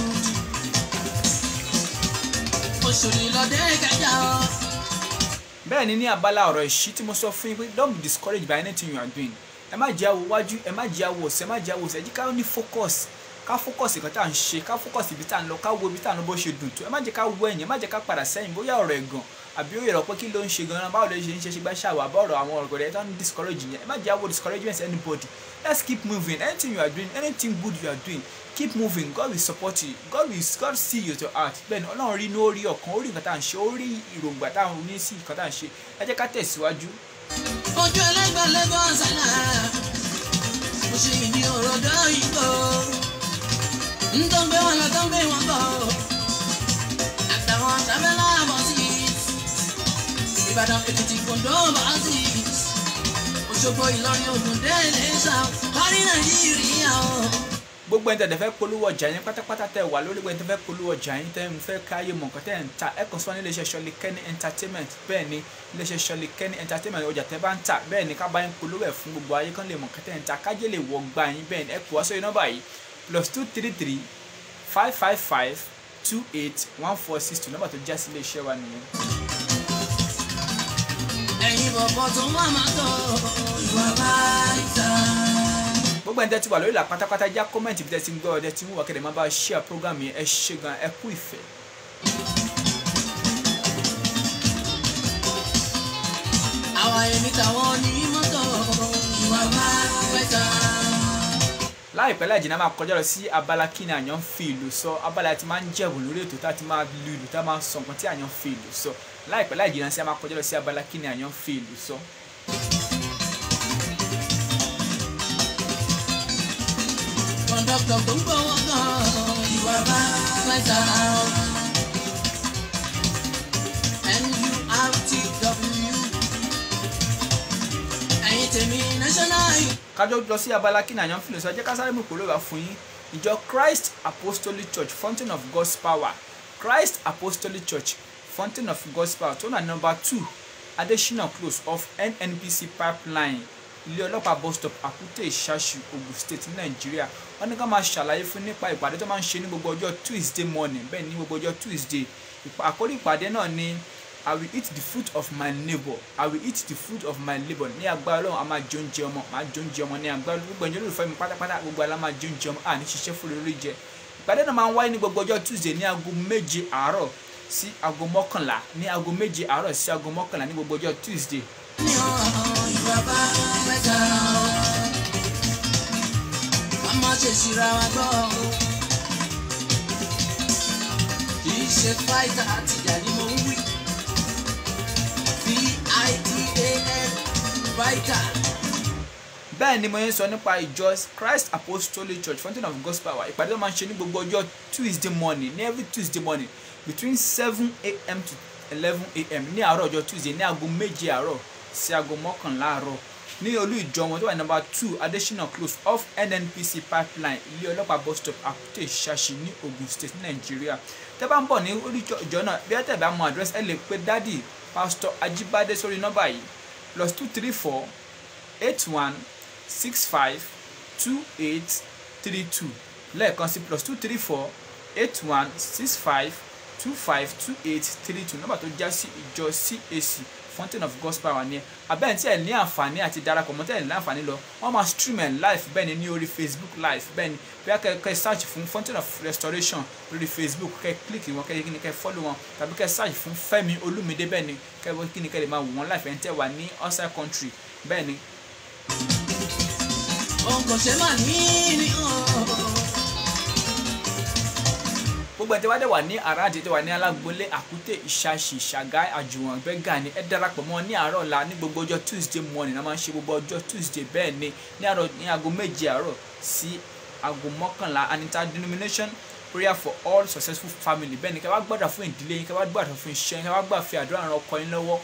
oṣòlì lọ́dẹ kẹjà ọ. bẹ́ẹ̀ ni ní abala ọ̀rọ̀ ìṣí tí mo sọ fún yín pé don't be discouraged by anything you are doing ẹ má jẹ́ àwọ̀ wájú ẹ má jẹ́ àwọ̀ ọ̀sẹ̀ ẹ má jẹ́ àwọ̀ ọ̀sẹ̀ ẹ jẹ́ ká ní focus ká focus nǹkan tá à ń ṣe ká focus ibi tá à ń lọ ká wo ibi tá à ń lọ bó ṣe dùn tó ẹ má jẹ́ ká wọ ẹ̀yìn ẹ má jẹ́ ká padà sẹ́yìn bóyá ọ̀rọ̀ ẹ̀gàn àbí ó yẹ̀rọ pé kí ló ń ṣe gan-an báwo ló ṣe ń ṣe ṣe gbá ṣàwọ̀ àbọ̀ ọ̀rọ̀ àwọn ọ̀rọ̀ rẹ̀ tó ń discourage yẹn ẹ má jẹ́ àwọ̀ discouragement anybody let's keep moving anything you are doing anything good you are doing keep moving God will support you God will God see you to heart bẹ́ẹ̀ ni ọlọ́run rí inú ó rí ọkàn ó rí nǹkan tá à ń ṣe ó rí ìròǹgbà tá à ń ní sí nǹkan tá à ń ṣe ẹ jẹ́ ká tẹ̀síwájú ojú ẹlẹ́gbẹ̀ẹ́ lẹ́gbọ́n sánà mo ṣe ìdí ọ̀rọ̀ dọ́yìnbó ń tó ń gbé wọn lọ tó ń gbé wọn bọ̀ àtàwọn tábẹ́lá bọ̀ sí ìbàdàn èkìtì kòńdó bọ̀ sí òṣogbo ìlọrin ògùn délé sá parí nàìjíríà o. gbogbo ẹni tẹ̀lé fẹ́ polówó ọjà yín pátápátá tẹ̀ wà lórí gbogbo ẹni tẹ̀ fẹ́ polówó ọjà yín tẹ̀ ń fẹ́ káyé mọ̀ nǹkan tẹ̀ ń ta ẹ kàn sí wọn ní iléeṣẹ́ Ṣọlí Kenny entertainment bẹ́ẹ̀ ni iléeṣẹ́ Ṣọlí Kenny entertainment ọjà tẹ́ bá ń tà bẹ́ẹ̀ ni ká bá yín polówó ẹ̀ fún gbogbo ayé kan lè mọ̀ nǹkan tẹ̀ ń ta kájé lè wọ gbà yín bẹ́ẹ̀ ni ẹ kò wá sórí nọ́mbà yìí plus two three three five five five two eight one four six two nọ́mbà tó já sí iléeṣẹ́ wa nìyẹn. ẹ̀yin bọ̀bọ̀ tó wà máa tọ̀ ìwà báyìí ta. gbogbo ẹni tẹ́ ti wà lórí ìlà pátápátá já kọ́mẹ̀ntì bí tẹ́ ti ń gbọ́ ọ tẹ́ ti ń wà kẹ́lẹ́ máa bá ṣíà program yẹn ẹ ṣe gan ẹ kú ìfẹ́. àwa èmi tàwọn ní mọ́tò ìwà báyìí ta. láìpẹ́ láì jìnnà máa kọjá lọ sí abala kí ni àyàn ń fi ìlú sọ abala tí máa ń jẹ̀bù lórí ètò tá a ti máa lu ìlú tá a máa sọ nǹkan tí àyàn ń fi ìlú sọ láìpẹ́ láì jìnnà sí a máa kọjá lọ sí abala kí ni àyàn ń fi ìlú sọ. kọ̀ńdọ́tọ̀ tó ń gbowó gan ìwà báyìí ta. kájọ lọ sí abala kí ni àyàn fìlẹ̀ sọ jẹ́ ká sáré mú ìpolówó wá fún yín ìjọ christ apostolic church fountain of god's power christ apostolic church fountain of god's power tó nà nọmba two adesina close off nnpc pipeline ilé ọlọ́pàá bus stop àkútè ìṣàṣù ogun state ní nàìjíríà wọ́n ní ká máa ṣàlàyé fún nípa ìpàdé tó máa ń ṣe ní gbogbo ọjọ́ tuesday morning bẹ́ẹ̀ ní gbogbo ọjọ́ tuesday Ìpa- àkórí ìpàdé náà ni i will eat the fruit of my labour i will eat the fruit of my labour ní agbára ọlọ́run a máa jẹ oúnjẹ ọmọ máa jẹ oúnjẹ ọmọ ní agbára gbogbo ẹ̀jẹ̀ olùfẹ́ mi pátápátá gbogbo àlá máa jẹ oúnjẹ ọmọ àní ṣiṣẹ́ fún lórí jẹ ìpàdé náà máa ń wáyé ní gbogbo ọjọ́ tuesday ní aago méje àárọ̀ sí aago mọ́kànlá ní aago méje àárọ̀ sí aago mọ́kànlá ní gbogbo ọjọ́ tuesday ní ọ̀hún ìwà bá mẹ́ta ká má ṣe ṣìra wa gbọ́ kì í ṣe fáìtà àtìjà ni mo ń wí v-i-t-a-l fáìtà bẹ́ẹ̀ ni mo yẹn sọ nípa ìjọ christ apostolic church fountain of god's power ìpàdé tó máa ń ṣe ní gbogbo ọjọ́ tuesday morning ní every tuesday morning between seven a.m. to eleven a.m. ní àárọ̀ ọjọ́ tuesday ní aago méje àárọ̀ sí aago mọ́kànlá àárọ̀ ní olú ìjọ wọn tó wà ní number two adesina close off nnpc pipeline ilé ọlọ́pàá bus stop àkútè ìṣàṣì ní ogun state ní nàìjíríà tẹ́ bá ń bọ̀ ní orí ìjọ náà bí ẹ tẹ̀ bá mọ àdírẹ́sì ẹ lè pe dádì pastor ajibade sórí nọ́mbà yìí plus two three four eight one six five two eight three two lẹ́ẹ̀kan sí plus two three four eight one six five two five two eight three two nọ́mbà tó já sí ìjọ CAC fountain of gospel power ni ẹ abẹ́ẹ̀ tí ẹ̀ ní àǹfààní àti darapọ̀ mọ́ tẹ́ ẹ̀ ní àǹfààní lọ wọ́n máa stream ẹ̀ live bẹ́ẹ̀ ni ní orí facebook live bẹ́ẹ̀ ni bí a kẹ́ kẹ́ search fún fountain of restoration lórí facebook kẹ́ click wọn kẹ́ kíni kẹ́ follow wọn tàbí kẹ́ search fún fẹ́mi olúmídé bẹ́ẹ̀ ni kẹ́ kíni kẹ́ lè máa wò wọ́n live ẹ̀ ń tẹ́ wà ní outside country bẹ́ẹ̀ ni òun kò ṣe má ní ní ọ̀hún. gbogbo ẹni tí wàá dẹ̀ wà ní àràádì tí wà ní alágbólé àkútè ìṣàṣì ṣàgá àjùwọ̀n gbẹ́gà ni ẹ darapọ̀ mọ́ ní àárọ̀ ọ̀la ní gbogbo ọjọ́ tuesday morning a máa ń ṣe gbogbo ọjọ́ tuesday bẹ́ẹ̀ ni ní àárọ̀ ní aago méje àárọ̀ sí aago mọ́kànlá anita denomination prayer for all successful family bẹ́ẹ̀ ni kẹ́ wá gbọ́dọ̀ fún ìdílé yín kẹ́ wá gbọ́dọ̀ fún iṣẹ́ yín kẹ́ wá gbọ́dọ̀ fi àdúrà ran ọkọ yín lọ́wọ́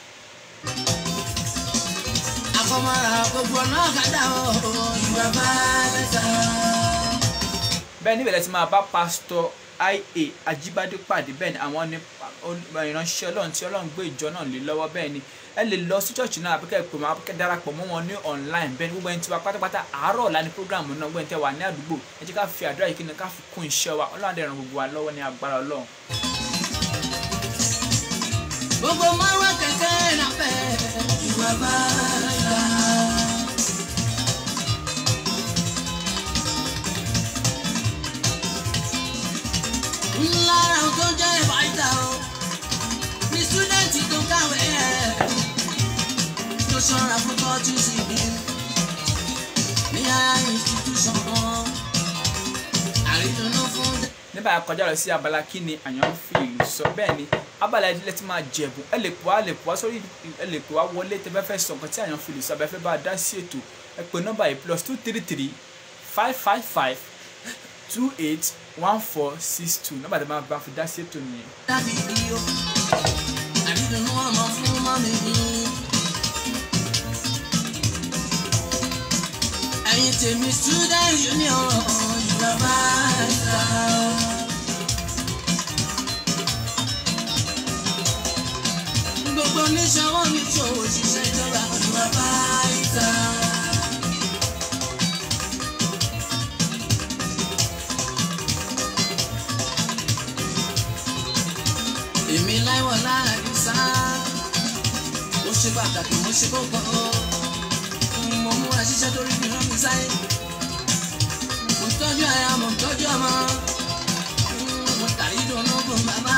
àfọmọ́ra gbogbo náà kàdá ọ̀hún ìwà bá mẹ́ta. bẹ́ẹ̀ níbẹ̀ lẹ́tí máa bá pásítọ̀ ia ajibade pàdé bẹ́ẹ̀ ni àwọn ní ìránṣẹ́ ọlọ́run tí ọlọ́run gbé ìjọ náà lé lọ́wọ́ bẹ́ẹ̀ ni ẹ lè lọ sí church náà àbíkẹ́ pè wọ́n àbíkẹ́ darapọ̀ mọ́ wọn ní online bẹ́ẹ̀ ni gbogbo ẹni tí wà pátápátá àárọ̀ ọ̀la ní program náà gbogbo ẹni tẹ́ wà ní àdúgbò ẹ jẹ́ ká fi àdúrà yìí kí ni ká fi kún iṣẹ́ wa ọlọ́run àdẹ̀ràn gbogbo wa lọ́wọ́ ní agbára ọlọ́run. gbogbo márùn kẹ̀kẹ́ náà fẹ́ ìwà bá mẹ́ta. lára ohun tó jẹ́ ìbáyìí o ní súdẹ̀ntì tó kàwé ẹ̀ tó ṣọ́ra fún tọ́jú sí i ní ara institution kan àrídùnnú fún dẹ́. nígbà yà kọjá lọ sí abala kí ni àyàn ń fi ìlú sọ bẹ́ẹ̀ ni abala ìdílé ti máa jẹ̀bù ẹ lè pè wá lè pè wá sórí ẹ lè pè wá wọlé tẹ bẹ́ fẹ́ sọ nǹkan tí àyàn fi ìlú sọ abẹ́ fẹ́ bá a dá sí ètò ẹ pè nọ́mbà yìí plus two three three five five five two eight one four six two nọ́mbà tẹ máa bá fi dá sí ètò nìyẹn. dábì bí o àrídùnnú ọmọ fún mọ́mí mi. ẹ̀yin tèmi student union ìjọba ìta. gbogbo oníṣòwò mi ṣòwò ṣiṣẹ́ ìjọba ìjọba ìta. èmi láìwọ̀ láàrin sá mo ṣe pàtàkì mo ṣe kókó mo múra ṣiṣẹ́ torí mi rán mi sáyé mo tọ́jú aya mo tọ́jú ọmọ mo tàrí dùnú fún bàbá.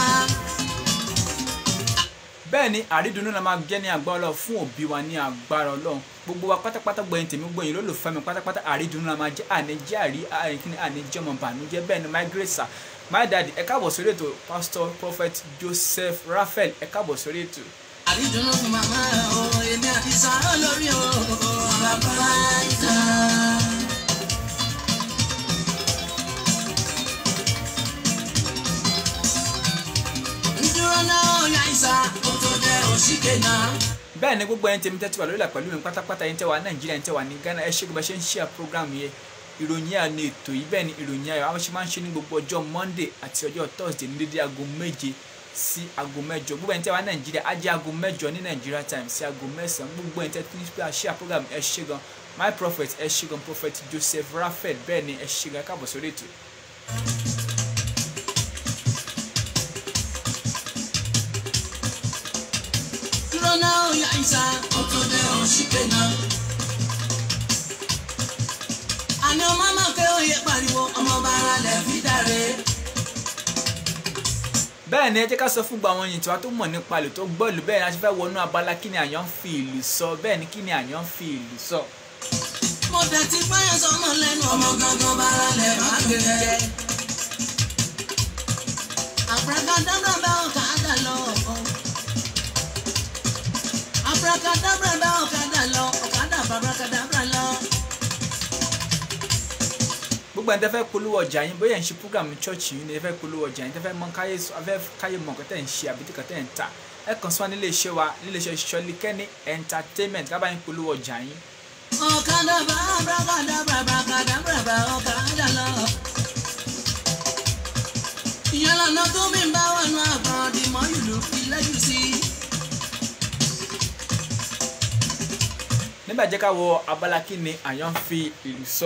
bẹ́ẹ̀ ni àrídùnnú la máa jẹ́ ní agbára ọlọ́run fún òbí wa ní agbára ọlọ́run gbogbo wa pátápátá gbẹ̀yìn tèmi gbẹ̀yìn lólùfẹ́ mi pátápátá àrídùnnú la máa jẹ́ àníjẹ́ àrí àríkíní àníjẹ́ ọmọ bànújẹ́ bẹ́ẹ̀ ni my grace sir my daddy ẹ káàbọ̀ sórí ètò pastor prophet joseph raphael ẹ káàbọ̀ sórí ètò. àrídùnnú fún màmá o èmi àti sàrọ̀ lórí o bàbá ìta. ń dúró náà yá ìsà ó tó jẹ́ òṣìkè náà. bẹ́ẹ̀ ni gbogbo ẹni tèmi tẹ́tí wà lórí ìlà pẹ̀lú mi pátápátá yín tẹ́ wà nàìjíríà yín tẹ́ wà ní ghana ẹ ṣe gbogbo ẹ ṣe ń ṣíà program yẹn ìròyìn ayọ̀ ni ètò yìí bẹ́ẹ̀ ni ìròyìn ayọ̀ àwọn ṣe máa ń ṣe ní gbogbo ọjọ́ monday àti ọjọ́ thursday ní dédé aago méje sí aago mẹ́jọ gbogbo ẹni tẹ́ wà nàìjíríà á jẹ́ aago mẹ́jọ ní nàìjíríà time sí aago mẹ́sàn-án gbogbo ẹni tẹ́ tí ní pé àṣíà program ẹ ṣe gan my prophet ẹ ṣe gan prophet joseph raphael bẹ́ẹ̀ ni ẹ ṣe gan káàbọ̀ sórí ètò. dúró náà ó yá ìsà ó tó dé òṣìkè náà. àní ọmọ máa ké oyè pariwo ọmọ bàrà lẹ̀ fi dáre. bẹ́ẹ̀ ni ẹ jẹ́ ká sọ fún gbogbo àwọn yìí tí wàá tó mọ̀ nípa ìlú tó gbọ́ ìlú bẹ́ẹ̀ ni a ti fẹ́ wọnú abala kí ni àyàn ń fi ìlú sọ bẹ́ẹ̀ ni kí ni àyàn ń fi ìlú sọ. mo tẹ̀ ti fáyọ̀ sọmọ lẹ́nu ọmọ gangan bàrà lẹ̀ má gẹ̀gẹ̀. àbúrákàdábà bá ọ̀kadà lọ. àbúrákàdábà bá ọ̀kadà lọ ọ̀kadà bàbúrákàdábà lọ. gbogbo ẹni tẹ́ fẹ́ polówó ọjà yín bóyá ẹ̀ ń ṣe program church yín ni ẹ fẹ́ polówó ọjà yín tẹ́ fẹ́ mọ káyé afẹ́ káyé mọ nǹkan tẹ́ ń ṣe àbí nǹkan tẹ́ ń tà ẹ kàn sí wa nílé iṣẹ́ wa nílé iṣẹ́ Ṣọlíkẹ́ni entertainment ká bá yín polówó ọjà yín. ọ̀kadà bá àbúrákàdábà bàkàdábà bá ọ̀kadà lọ. ìyẹn lọ́nà tó mi bá wọnú àgbọ̀n dìmọ́ ìlú ìlẹ́jù sí i. nígbà jẹ́ ká wọ abala kí ni àyàn ń fi ìlú sọ.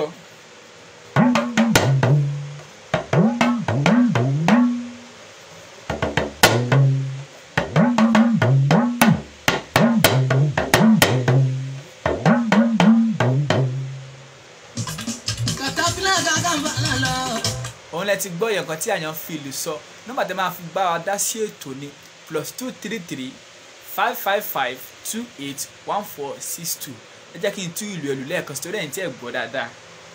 katapila kakambala lọ. òun lẹ ti gbọ́ yẹn kan tí àyàn ń fi ìlú sọ nọ́mbà tẹ́ máa fi bá wa dá sí ètò ni plus two three three five five five two eight one four six two ẹ jẹ́ kí n tú ìlú ẹ̀lú lẹ́ẹ̀kan sí torí ẹ̀yin tí ẹ̀ gbọ́ dáadáa.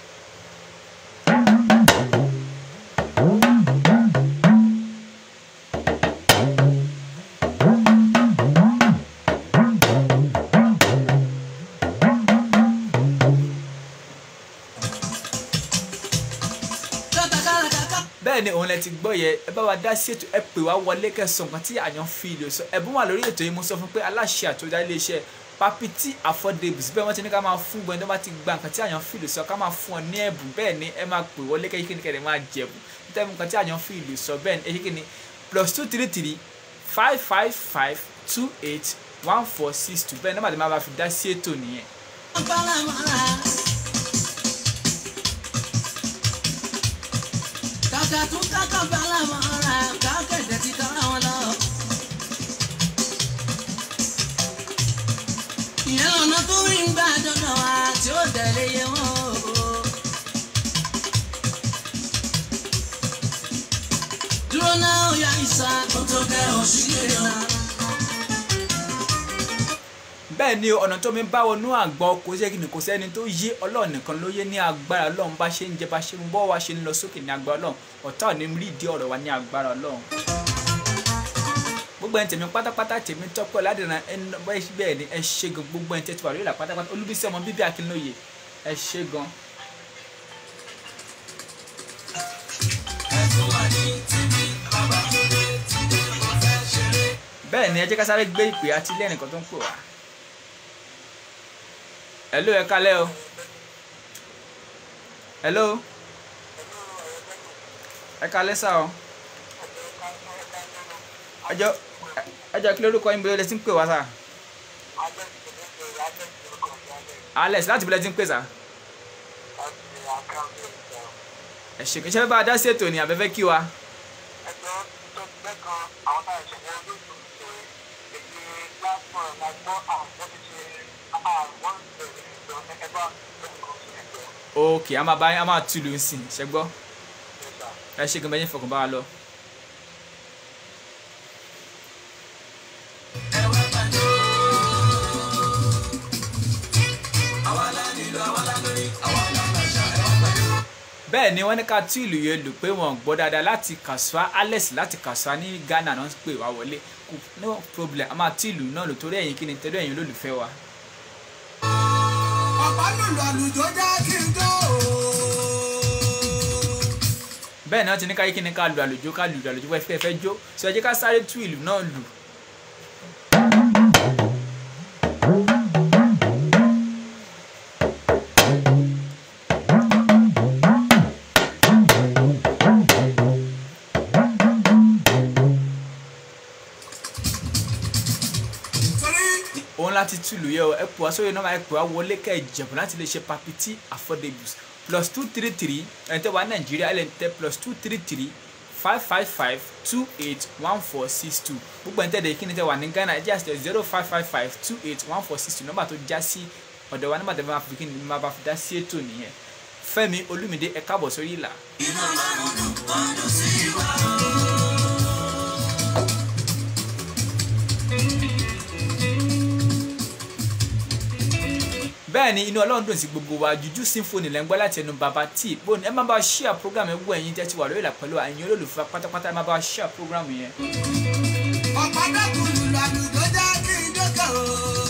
katakala kaka. bẹ́ẹ̀ ni òun lẹ ti gbọ́ yẹ ẹ bá wa dá sí ètò ẹ pè wá wọlé kẹsàn kan tí àyàn fi ìlú sọ ẹ̀bùn wà lórí ètò yìí mo sọ fún pé aláṣẹ àtòjá iléeṣẹ́ papiti affordables bẹ́ẹ̀ wọ́n ti ní ká máa fún gbọ́n tó bá ti gba nǹkan tí àyàn fi ìlú sọ ká máa fún ọ ní ẹ̀bùn bẹ́ẹ̀ ni ẹ máa pè wọlé kẹ́kẹ́ ní kẹ́kẹ́ máa jẹ̀bù nítorí nǹkan tí àyàn fi ìlú sọ bẹ́ẹ̀ ni ẹ ṣe ni plus two three three five five five two eight one four six two bẹ́ẹ̀ nọ́mbà tí máa bá fi dá sí ètò nìyẹn. Palamara. Kàkà tún kàkà palamara, kàkẹ́dẹ̀ ti tọ́ra wọn lọ. Ìyẹn lọ́nà tó rí ń gbà dọ́dọ̀ wa tí ó tẹ̀lé yé wọn o. Dúró náà ó yá ìsà, ó tó kẹ́ òṣìṣẹ́ náà. bẹ́ẹ̀ ni ọ̀nà tó mi bá wọnú àgbọn kò sí ẹ̀kìnì kò sẹ́ni tó yé ọlọ́run nìkan ló yé ní agbára ọlọ́run bá ṣe ń jẹ bá ṣe ń bọ́ wa ṣe ń lọ sókè ní agbára ọlọ́run ọ̀tá ò ní rí ìdí ọ̀rọ̀ wa ní agbára ọlọ́run. gbogbo ẹni tèmi pátápátá tèmi tọ́pẹ́ ládìrán ẹni bẹ́ẹ̀ ni ẹ ṣe gan gbogbo ẹni tẹ́tí wà lórí ìlà pátápátá olúbísí ọmọ bíbí akínlóye ẹ ṣe gan. bẹ́ẹ̀ ni ẹ jẹ́ ká sáré gbé ìpè àti ilé ẹnìkan tó ń pè wá. hello ẹ kálẹ́ o. hello. ẹ kálẹ́ sá o. ẹjọ́ ẹjọ́ kí lórúkọ yín bóyá lẹ ti ń pè wá sá. alex láti bí lẹ ti ń pè sá. ẹ ṣe kí n ṣe fẹ́ bá a dá sí ètò ní abẹ́fẹ́ kí wa. ok a máa bá a máa tú lù ú sìn ṣe gbọ́ ẹ ṣe gan bẹ́ẹ̀ yín fọkàn bá wa lọ. bẹ́ẹ̀ ni wọ́n ní ká tú ìlú yẹn lù pé wọ́n gbọ́ dáadáa láti kàṣùá alex láti kàṣùá ní ghana náà pè wá wọlé kò no problem a máa tú ìlú náà lò torí ẹ̀yin kí ni torí ẹ̀yin olólùfẹ́ wa. ọ̀pá lùlù àlùjọ já kí n tó. bẹ́ẹ̀ náà ti ní káyé kí ni ká lu àlùjó ká lu àlùjó wẹ́ẹ́ fẹ́ fẹ́ jó sọ ẹ jẹ́ ká sáré tú ìlú náà lù. òun láti túlù yẹ o ẹ pè wá sórí nọ́mbà ẹ pè wá wọlé kẹ́ ẹ jẹ̀bù láti lè ṣe papiti affordables plus two three three ẹni tẹ́ wà nàìjíríà ẹ lè tẹ plus two three three five five five two eight one four six two gbogbo ẹni tẹ́ dẹ̀ kí ni tẹ́ wà ní ghana ẹ jẹ́ àti zero five five five two eight one four six two nọ́mbà tó já sí ọ̀dọ̀ wa nọ́mbà tẹ́ bá fi kí ni máa bá fi dá sí ètò nìyẹn fẹ́mi olúmídé ẹ káàbọ̀ sórí ìlà. Iná lọ́rùn dùn ọdún sí wa. bẹ́ẹ̀ ni inú ọlọ́run dùn sí gbogbo wa juju symphony lẹ́ ń gbọ́ láti ẹnu baba tí bóni ẹ má bá wa share program ẹ wọ ẹ̀yin tẹ́ ti wà lórí ìlà pẹ̀lú ẹ̀yin olólùfẹ́ pátápátá ẹ má bá wa share program yẹn. Ọ̀pá dákùnrin làlùjọ já kí n dókè o.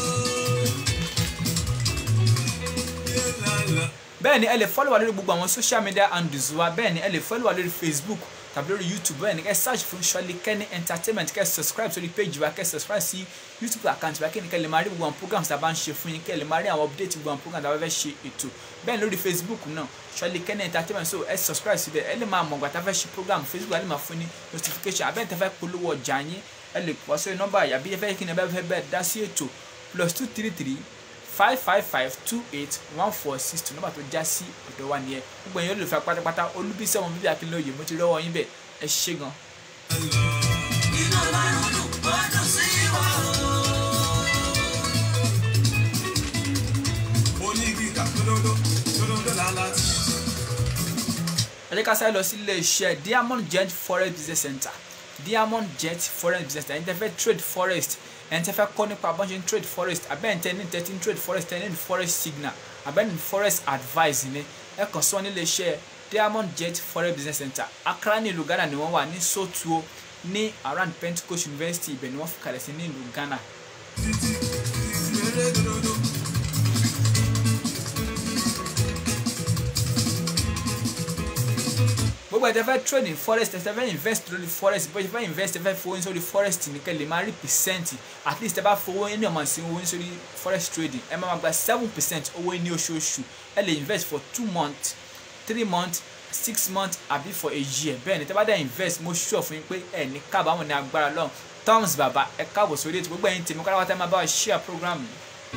bẹ́ẹ̀ ni ẹ lè follow wa lórí gbogbo àwọn social media handles wa bẹ́ẹ̀ ni ẹ lè follow wa lórí facebook tàbí lórí youtube bẹ́ẹ̀ ni kẹ́ search fún Ṣọ́lé Kenny entertainment kẹ́ subscribe sórí page wa kẹ́ subscribe sí youtube account wa kí ni kẹ́ lè máa rí gbogbo àwọn programs tá a bá ń ṣe fún yín kẹ́ lè máa rí àwọn update gbogbo àwọn programs tá a bá fẹ́ ṣe ètò bẹ́ẹ̀ ni lórí facebook náà Ṣọ́lé Kenny entertainment so ẹ subscribe síbẹ̀ ẹ lè máa mọ̀ gbàtà fẹ́ ṣe program facebook ẹ lè máa fún ní notification abẹ́ẹ̀ tẹ́ fẹ́ polówó ọjà yín ẹ lè pọ̀ sórí nọ́mbà yàbí ẹ fẹ́ kí ni ẹ bá fẹ́ bẹ́ẹ̀ dá sí ètò plus two three three five five five two eight one four six two nọ́mbà tó já sí ọ̀dọ̀ wa nìyẹn gbogbo ẹ̀yin olùfẹ́ pátápátá olúbísí ọmọ bíbí akínlóye mo ti rọ́wọ́ yín bẹ̀ ẹ ṣé gan. Iná lọ́rùn dùn ọdún sí wa. onígbìkà tódódó tódódó lálá tí. ẹ jẹ́ ká sáré lọ sí ilé iṣẹ́ diamond jet forest business center diamond jet forest business center ẹni tẹ́ fẹ́ trade forest ẹni tẹ́ fẹ́ kọ́ nípa bọ́n ṣe ń trade forest abẹ́ni tẹ́ ní tẹ́tí ń trade forest tẹ́ ní forest signal abẹ́ni forest advice ni ẹ kàn sí wọn nílé iṣẹ́ diamond jet forest business center accra ní ìlú ghana ni wọ́n wà ní sotuo ní around pentecost university ibẹ̀ ni wọ́n fi kalẹ̀ sí ní ìlú ghana títí títí eré tódódó. gbogbo ẹ̀ tẹ́ fẹ́ trade in forest tẹ́ fẹ́ invest lórí forest bó ṣe fẹ́ invest tẹ́ fẹ́ fowó ní sórí forest nìkan lè máa rí percent at least tẹ́ bá fowó ní ọmọ sí owó ní sórí forest trading ẹ máa gba seven percent owó ní oṣooṣù ẹ lè invest for two months three months six months àbí for a year bẹ́ẹ̀ ni tẹ́ bá dẹ̀ invest mo sure fún yín pé ẹ ní kábàámọ̀ ní agbára lọ́hùn thumbs bàbá ẹ káàbọ̀ sórí ètò gbogbo ẹ̀yin tèmi káláwá tẹ́ máa bá wa share program yìí.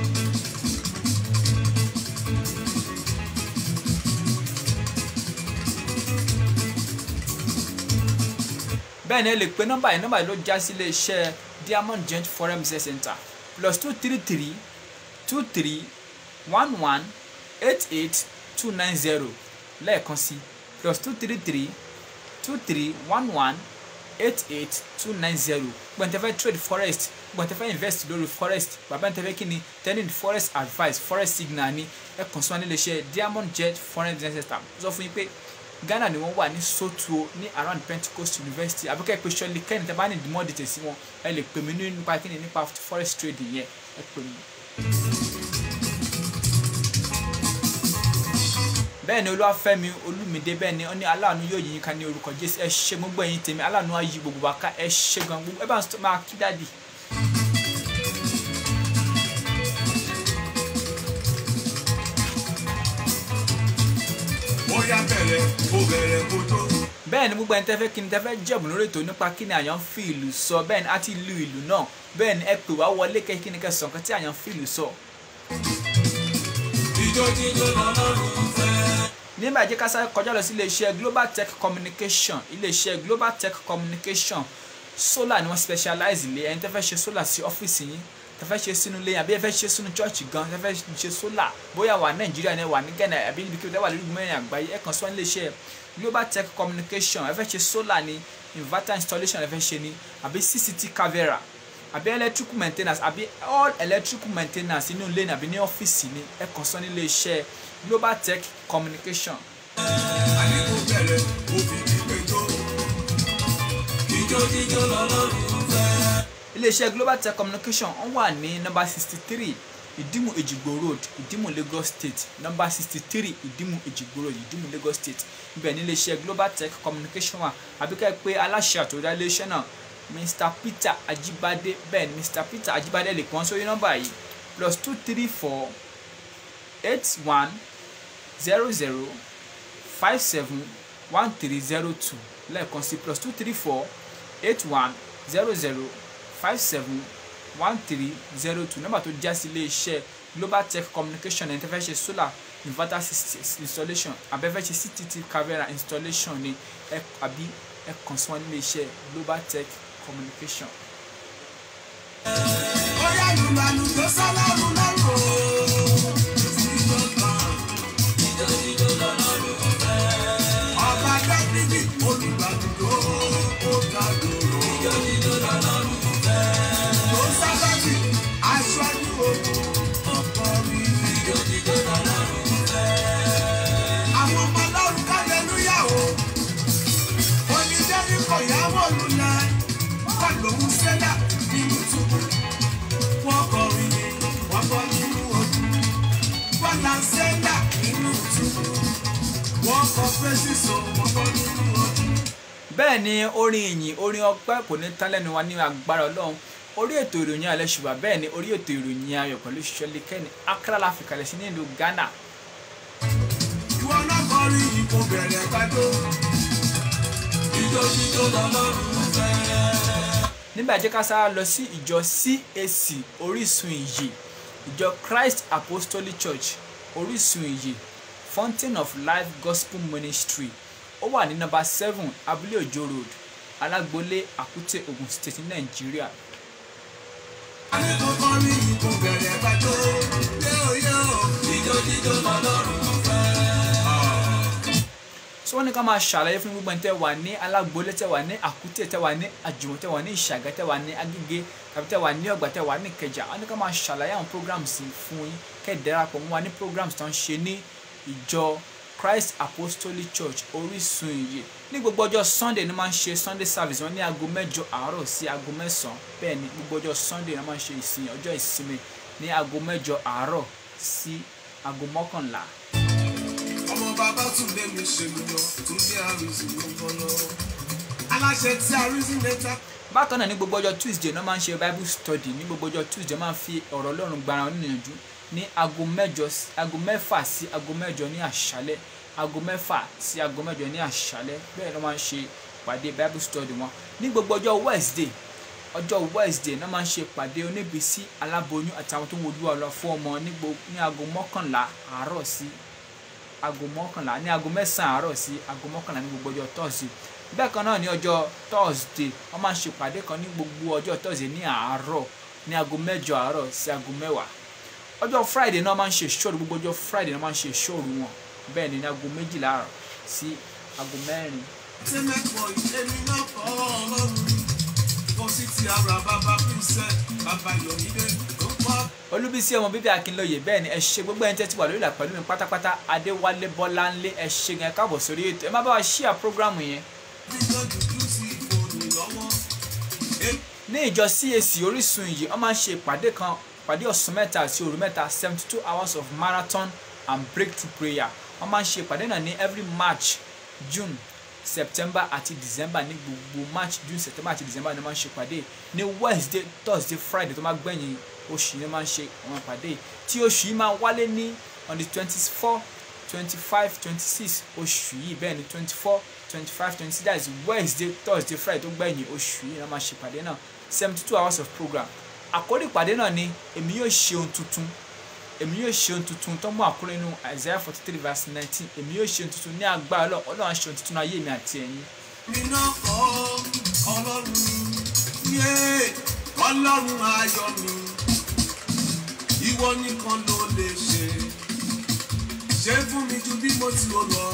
bẹ́ẹ̀ ni ẹ lè pe nọ́mbà yìí nọ́mbà yìí ló já sí ilé iṣẹ́ diamond joint foreign business center plus two three three two three one one eight eight two nine zero lẹ́ẹ̀kan sí plus two three three two three one one eight eight two nine zero gbọ̀ntẹ́fẹ́ trade forest gbọ̀ntẹ́fẹ́ invest lórí forest bàbá ntẹ́fẹ́ kí ni tẹ́lẹ̀ forest advice forest signal ni ẹ kàn sí wọn nílé iṣẹ́ diamond jet foreign business center sọ fún yín pé ghana ni wọ́n wà ní sotuo ní around pentecost university àbíkẹ́ pé Ṣọ́lé Kenny tẹ́ bá ní more details sí wọn ẹ lè pè mí ní nípa kíni nípa forest trading yẹn ẹ pè mí. bẹ́ẹ̀ ni olúwàfẹ́mi olúmídé bẹ́ẹ̀ ni ó ní aláàánú yóò yín ká ní orúkọ jésù ẹ ṣe gbogbo ẹ̀yin tèmi aláàánú á yí gbogbo wa ká ẹ ṣe gan gbogbo ẹ bá ń máa kí dáàdì. ó yá bẹ̀rẹ̀ ó bẹ̀rẹ̀ kó tó. bẹ́ẹ̀ ni gbogbo ẹni tẹ́ fẹ́ kí ni tẹ́ fẹ́ jẹ̀bù lórí ètò nípa kí ni àyàn fi ìlú sọ bẹ́ẹ̀ ni a ti lu ìlú náà bẹ́ẹ̀ ni ẹ pè wá wọlé kẹ́ kí ni kẹ́ sọ nǹkan tí àyàn fi ìlú sọ. ijó jíjó lọ́lọ́run fẹ́. nígbà jẹ́ ká sáré kọjá lọ sí iléeṣẹ́ global tech communication iléeṣẹ́ global tech communication solar ni wọ́n specialize lé ẹni tẹ́ fẹ́ ṣe solar sí ọ́fíìsì yín tẹ́ fẹ́ ṣe sínú ilé yín àbí ẹ fẹ́ ṣe sínú chọ́ọ̀chì gan tẹ́ fẹ́ ṣe solar bóyá wà nàìjíríà ni wà ní ghana àbí níbi kí wà lórí mẹ́rin àgbáyé ẹ kàn sí wọn iléeṣẹ́ global tech communication ẹ fẹ́ ṣe solar ni inverter installation ẹ fẹ́ ṣe ni àbí cct camera àbí electrical maintenance àbí all electrical maintenance inú ilé ni àbí ní ọ́fíìsì ni ẹ kàn sí wọn iléeṣẹ́ global tech communication àní kò bẹ̀rẹ̀ ó fi kíkẹ́ jó. ijó jíjó lọ́lọ́run fẹ́. iléeṣẹ́ global tech communication wọ́n wà ní nọ́mbà sixty three ìdímù èjìgbò road ìdímù lagos state nọ́mbà sixty three ìdímù èjìgbò road ìdímù lagos state ibẹ̀ ní iléeṣẹ́ global tech communication wà àbíkẹ́ pé aláṣẹ àtòdá iléeṣẹ́ náà mr peter ajibade bẹ́ẹ̀ ni mr peter ajibade lè pọ́n sórí nọ́mbà yìí plus two three four eight one zero zero five seven one three zero two lẹ́ẹ̀kan sí plus two three four eight one zero zero five seven one three zero two nọ́mbà tó já sí ilé iṣẹ́ global tech communication ẹni tẹ́ fẹ́ ṣe solar inverter sys- installation abẹ́fẹ́ ṣe ctt camera installation ni ẹ àbí ẹ kàn sí wọn nílé iṣẹ́ global tech communication. Bóyá lùlàlù tó sọ́lọ́run lọ́rùn o. Ọba Dábìdì olùgbàlùdó ó dàdúró. Tó sábàbí aṣáájú ogun ọkọ mi. Àwọn ọmọ ọlọ́run kálẹ́lúyà o. Onídẹ́rì kò yáwó lulẹ̀. Wọ́n lòún sẹ́lá nínú túbú wọ́n kọrin wọ́n bọ́ nínú ojú wọ́n là ń sẹ́ńdà nínú túbú wọ́n kọ fèsì sọ wọ́n bọ́ nínú ojú. bẹ́ẹ̀ ni orin ìyìn orin ọpẹ́ kò ní tán lẹ́nu wa ní agbára ọlọ́run orí ètò ìròyìn alẹ́ ṣùgbọ́n bẹ́ẹ̀ ni orí ètò ìròyìn ayọ̀ pẹ̀lú ṣọlí kẹ́ni akra la fi kalẹ̀ sí nílùú ghana ìwọ náà kọrin yìí kò bẹ̀rẹ̀ gbàdó. ijó jíjó lọ́lọ́run fẹ́. nígbà jẹ́ ká sára lọ sí ìjọ cac orísun ìyè ìjọ christ apostolic church orísun ìyè fountain of life gospel ministry ó wà ní nọ́mbà seven abúlé òjò road alágbolé àkútè ogun state ní nàìjíríà a ní kò kọrin yìí kò bẹ̀rẹ̀ gbàdó. yóò yóò ijó jíjó lọ́lọ́run fẹ́. tí wọ́n ní ká máa ṣàlàyé fún gbogbo ẹni tẹ́ wà ní alágbolé tẹ́ wà ní àkútè tẹ́ wà ní àjùmọ̀ tẹ́ wà ní ìṣàgá tẹ́ wà ní agége tàbí tẹ́ wà ní ọgbà tẹ́ wà ní ìkẹjà wọ́n ní ká máa ṣàlàyé àwọn programs yìí fún yín kẹ́ ẹ̀ darapọ̀ mọ́ wa ní programs tó ń ṣe ní ìjọ christ apostolic church orísun ìyè ní gbogbo ọjọ́ sunday ni wọ́n máa ń ṣe sunday service wọn ní aago mẹ́jọ àárọ̀ sí aago mẹ́sàn-án bẹ́ẹ̀ ni gbogbo ọjọ́ sunday ni wọ́n máa ń ṣe ìsìn ọjọ́ ìsinmi ní aago mẹ́jọ àárọ̀ sí aago mọ́kànlá ọmọ bàbá tún lé mi ṣe mi lọ tún dé àrùsí ló ń bọ́ lọ. aláṣẹ tí àrùsí mẹ́ta. bákan náà ní gbogbo ọjọ́ tuesday náà máa ń ṣe bible study ní gbogbo ọjọ́ tuesday máa ń fi ọ̀rọ̀ ọlọ́run gbara wọn níyànjú ní aago mẹ́jọ sí- aago mẹ́fà sí aago mẹ́jọ ní àṣálẹ́ aago mẹ́fà sí aago mẹ́jọ ní àṣálẹ́ bẹ́ẹ̀ ló máa ń ṣe ìpàdé bible study wọn ní gbogbo ọjọ́ wednesday ọjọ́ wednesday náà máa ń ṣe ìpàdé oníbísí aláboyún àtàwọn tó ń wojú ọlọ fún ọmọ ní gbo- ní aago mọ́kànlá àárọ̀ sí aago mọ́kànlá ní aago mẹ́sàn-án àárọ̀ sí aago mọ́kànlá ní gbogbo ọjọ́ thursday bẹ́ẹ̀ kan náà ní ọjọ́ thursday wọ́n máa ń ṣe ìpàdé kan ní gbogbo ọjọ́ thursday ní àárọ̀ ní aago mẹ́jọ àárọ̀ sí aago mẹ́wàá ọjọ́ friday náà máa ń ṣe ìṣòro gbogbo ọjọ́ friday náà máa ń ṣe ìṣòro wọn bẹ́ẹ̀ ni ní aago méjìlá àárọ̀ sí aago mẹ́rin ṣé mẹ́kọ̀ọ́ èmi náà kọ́ ọlọ́run kò sí ti ara bàbá pínsẹ́ bàbá yọ̀mídé tó kọ́. olúbísí ọmọ bíbí akínlóye bẹ́ẹ̀ ni ẹ ṣe gbogbo ẹni tẹ́tí wà lórí ìlà pẹ̀lú mi pátápátá adéwálé bọ́láńlé ẹ ṣe gan ẹ káàbọ̀ sórí ètò ẹ má bá wa ṣíà prógrámù yẹn jíjọ́ dúdú sí ìfòònù lọ́wọ́. ní ìjọ cac orísun yìí wọ́n máa ń ṣe ìpàdé kan ìpàdé ọ̀sán mẹ́ta àti òru mẹ́ta seventy two hours of marathon and breakthrough prayer wọ́n máa ń ṣe ìpàdé náà ní every march june september àti december ní gbogbo march june september àti december ni wọ́n máa ń ṣe ìpàdé ní wednesday thursday friday tó máa gbẹ̀yìn oṣù yìí ni wọ́n máa ń ṣe àwọn ìpàdé tí oṣù yìí máa wálé ní on the twenty four twenty five twenty six oṣù yìí bẹ́ẹ̀ ni twenty four twenty five twenty six that is wednesday thursday friday tó gbẹ̀yìn oṣù yìí ni wọ́n máa ṣe ìpàdé náà seventy two hours of program àkórí ìpàdé náà ni èmi yóò ṣe ohun tuntun èmi yóò ṣe ohun tuntun tó mú àkórí inú isaiah forty three verse nineteen èmi yóò ṣe ohun tuntun ní agbára ọlọ́run ọlọ́run á ṣe ohun tuntun ní ayé mi àti ẹ̀yin èmi náà kọ́ ọlọ́run yé ọlọ́run ayọ̀ mi ìwọ nìkan ló lè ṣe ṣe fún mi ju bí mo ti rò lọ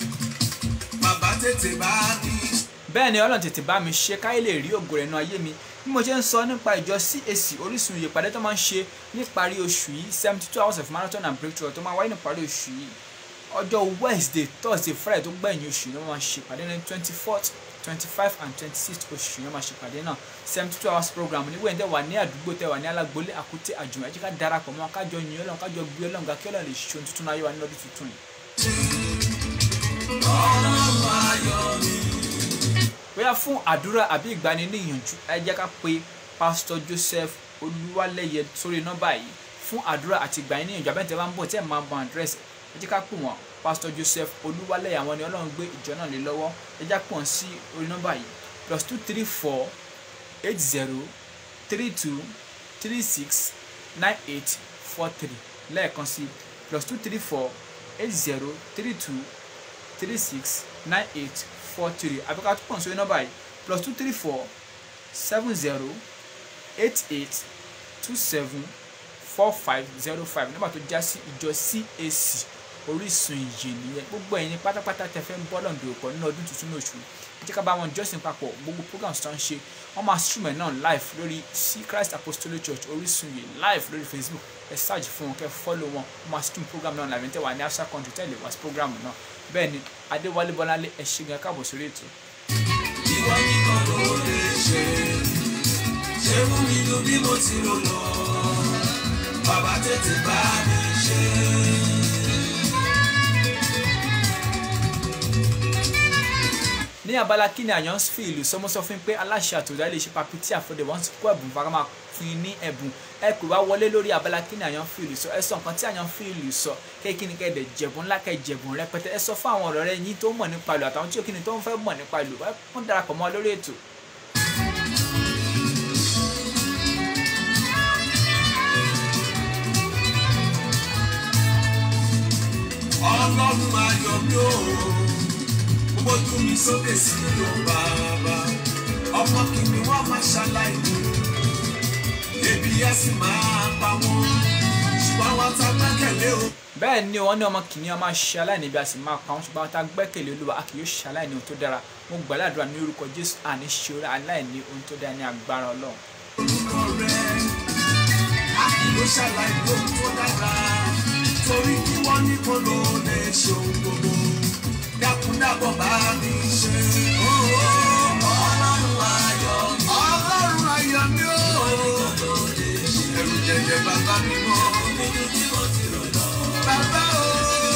bàbá tètè bá mi. bẹ́ẹ̀ ni ọlọ́run tètè bá mi ṣe káyé lè rí ògo rẹ̀ nínú ayé mi bí mo ṣe ń sọ nípa ìjọ cac orísun ìyèpàdé tó máa ń ṣe níparí oṣù yìí seventy two hours of marathon and breakthrough tó máa wáyé níparí oṣù yìí ọjọ́ wednesday thursday friday tó gbẹ̀yìn oṣù yìí ni wọ́n máa ṣe ìpàdé ní twenty fourth twenty five and twenty sixth oṣù yìí ni wọ́n máa ṣe ìpàdé náà seventy two hours program ní wẹ́n tẹ́ wà ní àdúgbò tẹ́ wà ní alágbólé àkútè àjùmọ̀ ẹ̀jẹ̀ ká darapọ̀ mọ́ kájọ yin ọlọ́run kájọ gbé ọlọ́run ká kí ọlọ́run lè ṣe ohun tuntun náà yọ wá ní lọ́dún tuntun yìí. ọlọ́run ayọ̀ mi. bóyá fún àdúrà àbí ìgbani ní ìyànjú ẹ jẹ́ ká pe pásítọ̀ joseph olúwalẹ́yẹ sórí nọ́mbà yìí fún àdúrà àti ìgbani ní ìyànjú abẹ́ntẹ́ bá ń bọ̀ tí ẹ̀ máa bọ̀ àdírẹ́sì ẹ jẹ́ ká pè wọ́n pásítọ̀ joseph olúwalẹ́yẹ àwọn ni ọlọ́run gbé ìjọ náà lé lọ́wọ́ ẹ jẹ́ ká pè wọ́n sí orí nọ́mbà yìí plus two three four eight zero three two three six nine eight four three lẹ́ẹ̀kan sí plus two three four eight zero three two three six nine eight four three àbíká tó pọ̀ sórí nọ́mbà yìí plus two three four seven zero eight eight two seven four five zero five nọ́mbà tó já sí ìjọ CAC orísun ìyè nìyẹn gbogbo ẹ̀yin pátápátá tẹ fẹ́ ń bọ́ lọ́ǹdọ̀ òpó nínú ọdún tuntun ní oṣù ẹ jẹ́ ká bá wọn jọ́sìn papọ̀ gbogbo programs tó ń ṣe wọ́n máa stream ẹ̀ náà live lórí sí Christ Apostolic Church orísun ìyè live lórí Facebook ẹ search fún wọn kẹ́ follow wọn wọ́n máa stream program náà live ní tẹ́wà ní after country tẹ́lẹ̀ wá sí program náà bẹ́ẹ̀ ni Adéwálé Bọ́láńlé ẹ ṣé gan káàbọ̀ sórí ètò. ìwọ nìkan ló lè ṣe ṣe fún mi ju bí mo ti rò lọ bàbá tètè bá mi ṣe. ní abala kí ni àyàn fi ìlú sọmọ sọ fún yín pé aláṣẹ àtòdá lè ṣe papiti àfọdẹ wọn ti kó ẹbùn fara máa fún yín ní ẹbùn ẹ pè wá wọlé lórí abala kí ni àyàn fi ìlú sọ ẹ sọ nǹkan tí àyàn fi ìlú sọ kéèkì ni kẹdẹ jẹbùn ńlá kẹ jẹbùn rẹpẹtẹ ẹ sọ fún àwọn ọ̀rọ̀ rẹ yín tó mọ̀ nípa ìlú àtàwọn tí òkìní tó ń fẹ́ mọ̀ nípa ìlú wọn darapọ̀ mọ́ lórí ètò. ọlọ́run ayọ̀ mi ò gbójú mi sókè sí ló bàbá ọmọ kìíní wọn máa ṣaláìní ebi á sì máa pa wọn ṣùgbọ́n wọn ta gbẹ́kẹ̀lé o. bẹ́ẹ̀ ni wọ́n ní ọmọ kìnìún máa ṣe aláìní bí a sì máa pa wọ́n ṣùgbọ́n tá a gbẹ́kẹ̀lé olúwa a kì yóò ṣe aláìní ohun tó dára mo gbàládùra ní orúkọ jésù àní ṣe aláìní ohun tó dára ní agbára ọlọ́run. orúkọ rẹ a kì yóò ṣàlàyé ohun tó dára torí kí wọ́n ní kó ló lè ṣe ohun gbogbo dákúndàbọ̀ bá mi ṣe. ọlọ́run ayọ̀ ọlọ́run ayọ̀ mi ò ẹ̀rù jẹjẹ bàbá mi mọ́ bàbá o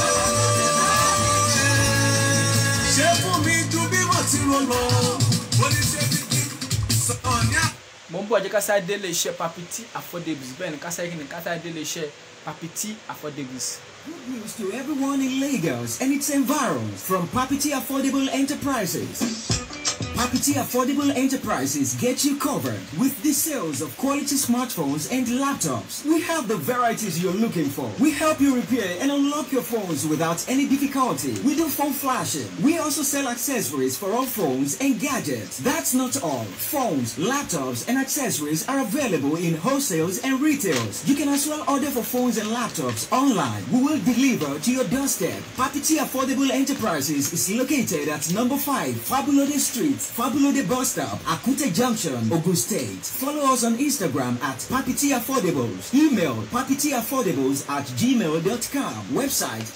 ṣe fún mi ju bí mo ti rò lọ oníṣẹ́ bíbí sọ̀rọ̀ ní àpò. mo ń bọ̀ jẹ́ kásá délé iṣẹ́ papiti affordables bẹ́ẹ̀ ni kásá yìí ni kásá délé iṣẹ́ papiti affordables. Good news to everyone in Lagos and its environs from Papiti Affordable Enterprises. Papiti Affordable Enterprises get you covered with the sales of quality smartphones and laptops. We have the varieties you're looking for. We help you repair and unlock your phones without any difficulty. We do phone flashing. We also sell accessories for all phones and gadgets. That's not all. Phones, laptops, and accessories are available in wholesales and retails. You can as well order for phones and laptops online. We will deliver to your doorstep. Papiti Affordable Enterprises is located at number 5 Fabulode Street, Fabulode Bus Stop, Akute Junction, Ogun State. Follow us on Instagram at Papiti Affordables. Email papitiaffordables at gmail.com. Website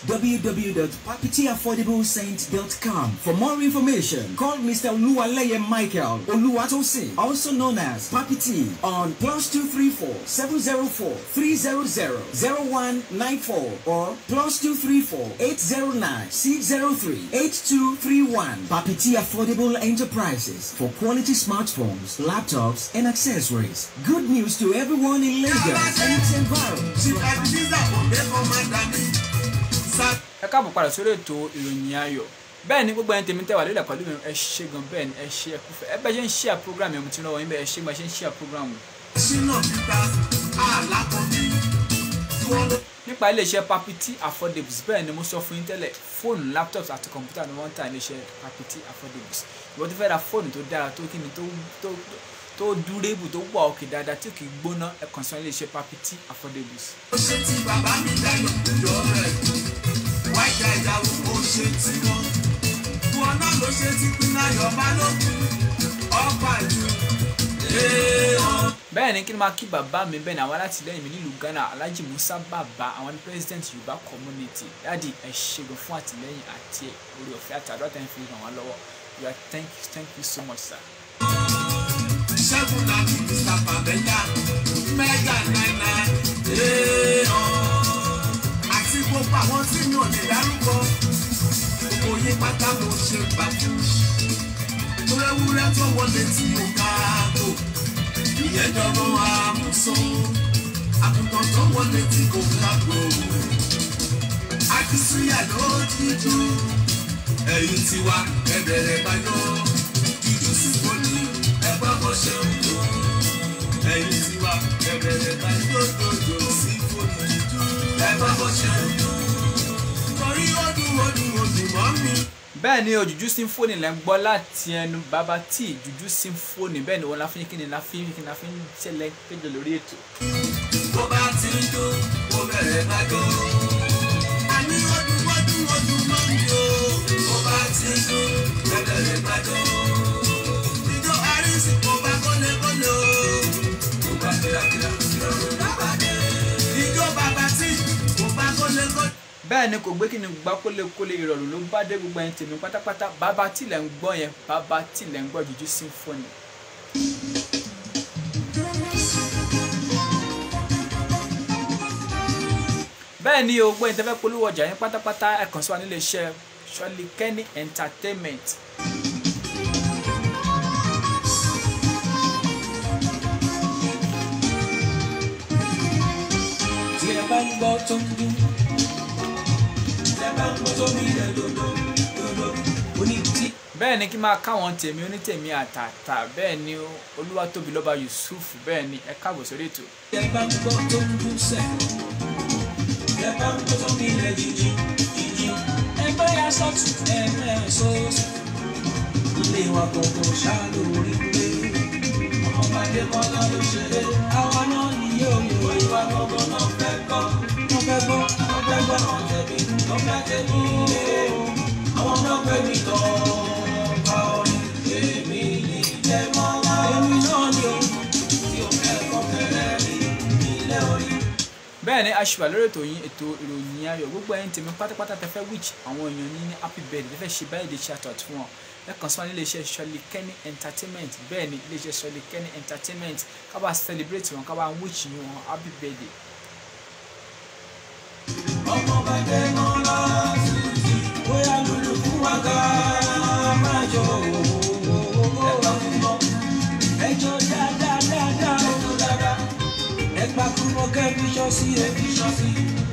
www.papitiaffordablescent.com. For more information, call Mr. Oluwaleye Michael Oluwatosin, also known as Papiti, on plus 234 704 300 0194 or plus 234 809 603 8231. Papiti Affordable Enterprises for quality smartphones, laptops, and accessories. Good news to everyone in Lagos and its environs. Chief Ebenezer Obeko Madami. Sa ẹ káàbọ̀ padà sórí ètò ìròyìn ayọ̀ bẹ́ẹ̀ ni gbogbo ẹni tèmi tẹ́wà lórí ẹ̀kọ́ lómi ẹ ṣe gan bẹ́ẹ̀ ni ẹ ṣe ẹ kúfẹ́ ẹ bẹ́ẹ̀ ṣe ń ṣí à program yẹn mo ti rán wọ́n yín bẹ́ẹ̀ ẹ ṣe bá ṣe ń ṣí à program yẹn. Ṣínà Peter Alákọ̀bí. Tí wọ́n lọ nípa iléeṣẹ́ papiti affordables bẹ́ẹ̀ ni mo sọ fún yín tẹ́lẹ̀ fóònù laptops àti kọ̀ǹpútà ni wọ́n ń ta iléeṣẹ́ papiti affordables ìwọ́n ti fẹ́ ra fóònù tó dára tó kíni tó tó tó dúrébù tó wà òkè dáadáa tí kì í gbóná ẹ kàn sí iléeṣẹ́ papiti affordables. ó ṣe ti bàbá mi dayọ̀ ìjọ rẹ̀. Wáìkà ìyàwó ó ṣe ti wọn. Wọn náà ló ṣe ti Pínáyọ̀ Balógun. Ọba ìlú. Ee ọ̀. bẹ́ẹ̀ ni kí ni máa kí bàbá mi bẹ́ẹ̀ ni àwọn alátìlẹ́yìn mi nílùú Ghana Alhaji Musa Baba àwọn ni president Yorùbá community dáàdi ẹ ṣègùn fún àtìlẹ́yìn àti orí ọ̀fẹ́ àtàdúrà tẹ́ ń fi ràn wá lọ́wọ́ you are thank you thank you so much sir. Ṣẹ́gun náà ní Mr. Pamela. Mẹ́gà náírà. Ee ọ̀. Àti gbogbo àwọn tí mi ò lè dárúkọ. Gbogbo yín pátá mo ṣe gbà fún. Ewúrẹ́ tó wọlé tí mo ká tó. Ìyẹn dọ́gbọ́n àmúso. Àgùntàn tó wọlé tí kò ká gbò. Akísúyà ló jíjó. Ẹ̀yin tiwa ẹ̀bẹ̀rẹ̀ báyọ̀. Jíjú sí poli ẹ̀gbọ́n bó ṣe ń lò. ẹ̀yin tí wá ẹ̀bẹ̀rẹ̀ bá dòdòdò sí fòlù jù. ẹ bá bó ṣe ń dùn. torí ó dùn ó dùn ó dùn mọ́ mi. bẹ́ẹ̀ ni òjújú symphony lẹ́ ń gbọ́ láti ẹnu bàbá tí ìjújú symphony bẹ́ẹ̀ ni wọ́n la fi ń kí ni la fi ń kí ni la fi ń ṣẹlẹ̀ péjọ lórí ètò. bó bá ti ń dún ó bẹ̀rẹ̀ bá dún. àní ó dùn ó dùn ó dùn mọ́ mi o. bó bá ti ń dún ó bẹ̀rẹ̀ bá dún. ìjọ àrísí kò bá kọ́lékọ́lé o. kò bá kílákílá ìrọ̀rùn bá bá dé. ìjọ bàbá tí kò bá kọ́lékọ́lé. bẹ́ẹ̀ ni kò gbé kí ni gbá kólékólé ìrọ̀rùn ló bá dé gbogbo ẹni tèmi pátápátá bàbá tí lẹ́ ń gbọ́ yẹn bàbá tí lẹ́ ń gbọ́ jújú symphony. bẹ́ẹ̀ ni o gbọ́ ẹni tẹ́fẹ́ polówó ọjà yẹn pátápátá ẹ kàn sí wa nílé iṣẹ́ Ṣọ́lí Kenny entertainment. tí ẹ bá ń gbọ́ tó ń dún tí ẹ bá ń gbọ́ tó mi rẹ̀ dodo dodo oní tí bẹ́ẹ̀ ni kí n máa káwọn tèmi onítèmi àtàtà bẹ́ẹ̀ ni Olúwatóbi lọ́ba Yusuf bẹ́ẹ̀ ni ẹ káàbọ̀ sórí ètò. tí ẹ bá ń gbọ́ tó ń dún sẹ̀ tí ẹ bá ń gbọ́ tó mi rẹ̀ jíjí jíjí ẹgbẹ́ ya sọ́tún ẹgbẹ́ ya sọ́ọ̀sì ilé wa gbọ̀ngàn ṣáà lórí pé ọmọdé kọ́ lọ́ ló ṣeré àwa náà nìyí òye ìwà gbọ̀ngàn náà fẹ́ gbọ́ wọ́n fẹ́ gbọ́ wọ́n fẹ́ gbọ́ àwọn tẹ̀mí wọ́n fẹ́ tẹ̀mí àwọn náà fẹ́ mi tọ́ ọba orin èmi ní jẹ́ mọ́lá èmi náà ni o tí o fẹ́ kọ́ fẹ́rẹ́ rí ilé orí. bẹ́ẹ̀ ni aṣùwà lórí ètò yín ètò ìròyìn ayọ̀ gbogbo ẹ̀yin tèmi pátápátá tẹ fẹ́ wíjì àwọn èèyàn ní ní happy birthday tẹ fẹ́ ṣe báyìí lè ṣe àtọ̀tún fún wọn ẹ kàn sí wọn nílé iṣẹ́ Ṣọ́lí Kenny entertainment bẹ́ẹ̀ ni ilé iṣẹ́ Ṣọ́lí Kenny entertainment ká bá celebrate wọn ká bá wíjì yín wọn happy birthday. ọmọ bàdé mọ́lá tuntun bóyá lulu fún wa ká máa jọ ẹgbà fún mọ́ ẹjọ́ dáadáa dáadáa ẹjọ́ dáadáa ẹgbà fún mọ́ kẹ́bí ṣọ́ọ̀ṣì ẹbí ṣọ́ọ̀ṣì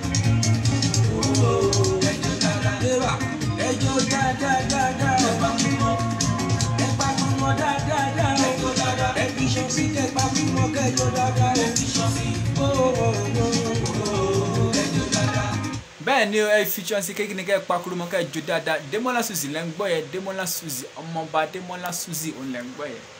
ẹjọ́ dáadáa ẹwà ẹjọ́ dáadáa dáadáa ẹgbà fún mọ́ ẹgbà fún mọ́ dáadáa dáadáa ẹjọ́ dáadáa ẹbí ṣọ́ọ̀ṣì ẹgbà fún mọ́ kẹjọ́ dáadáa ẹbí ṣọ́ọ̀ṣì ẹjọ́ dáadáa. bẹ́ẹ̀ ni ẹ fi chance kékeré ní kẹ́ ẹ pakuru mọ́ kẹ́ ẹ jó dáadáa Demola Suzy lẹ́ ń gbọ́ yẹn Demola Suzy ọmọọba Demola Suzy òun lẹ́ ń gbọ́ yẹn.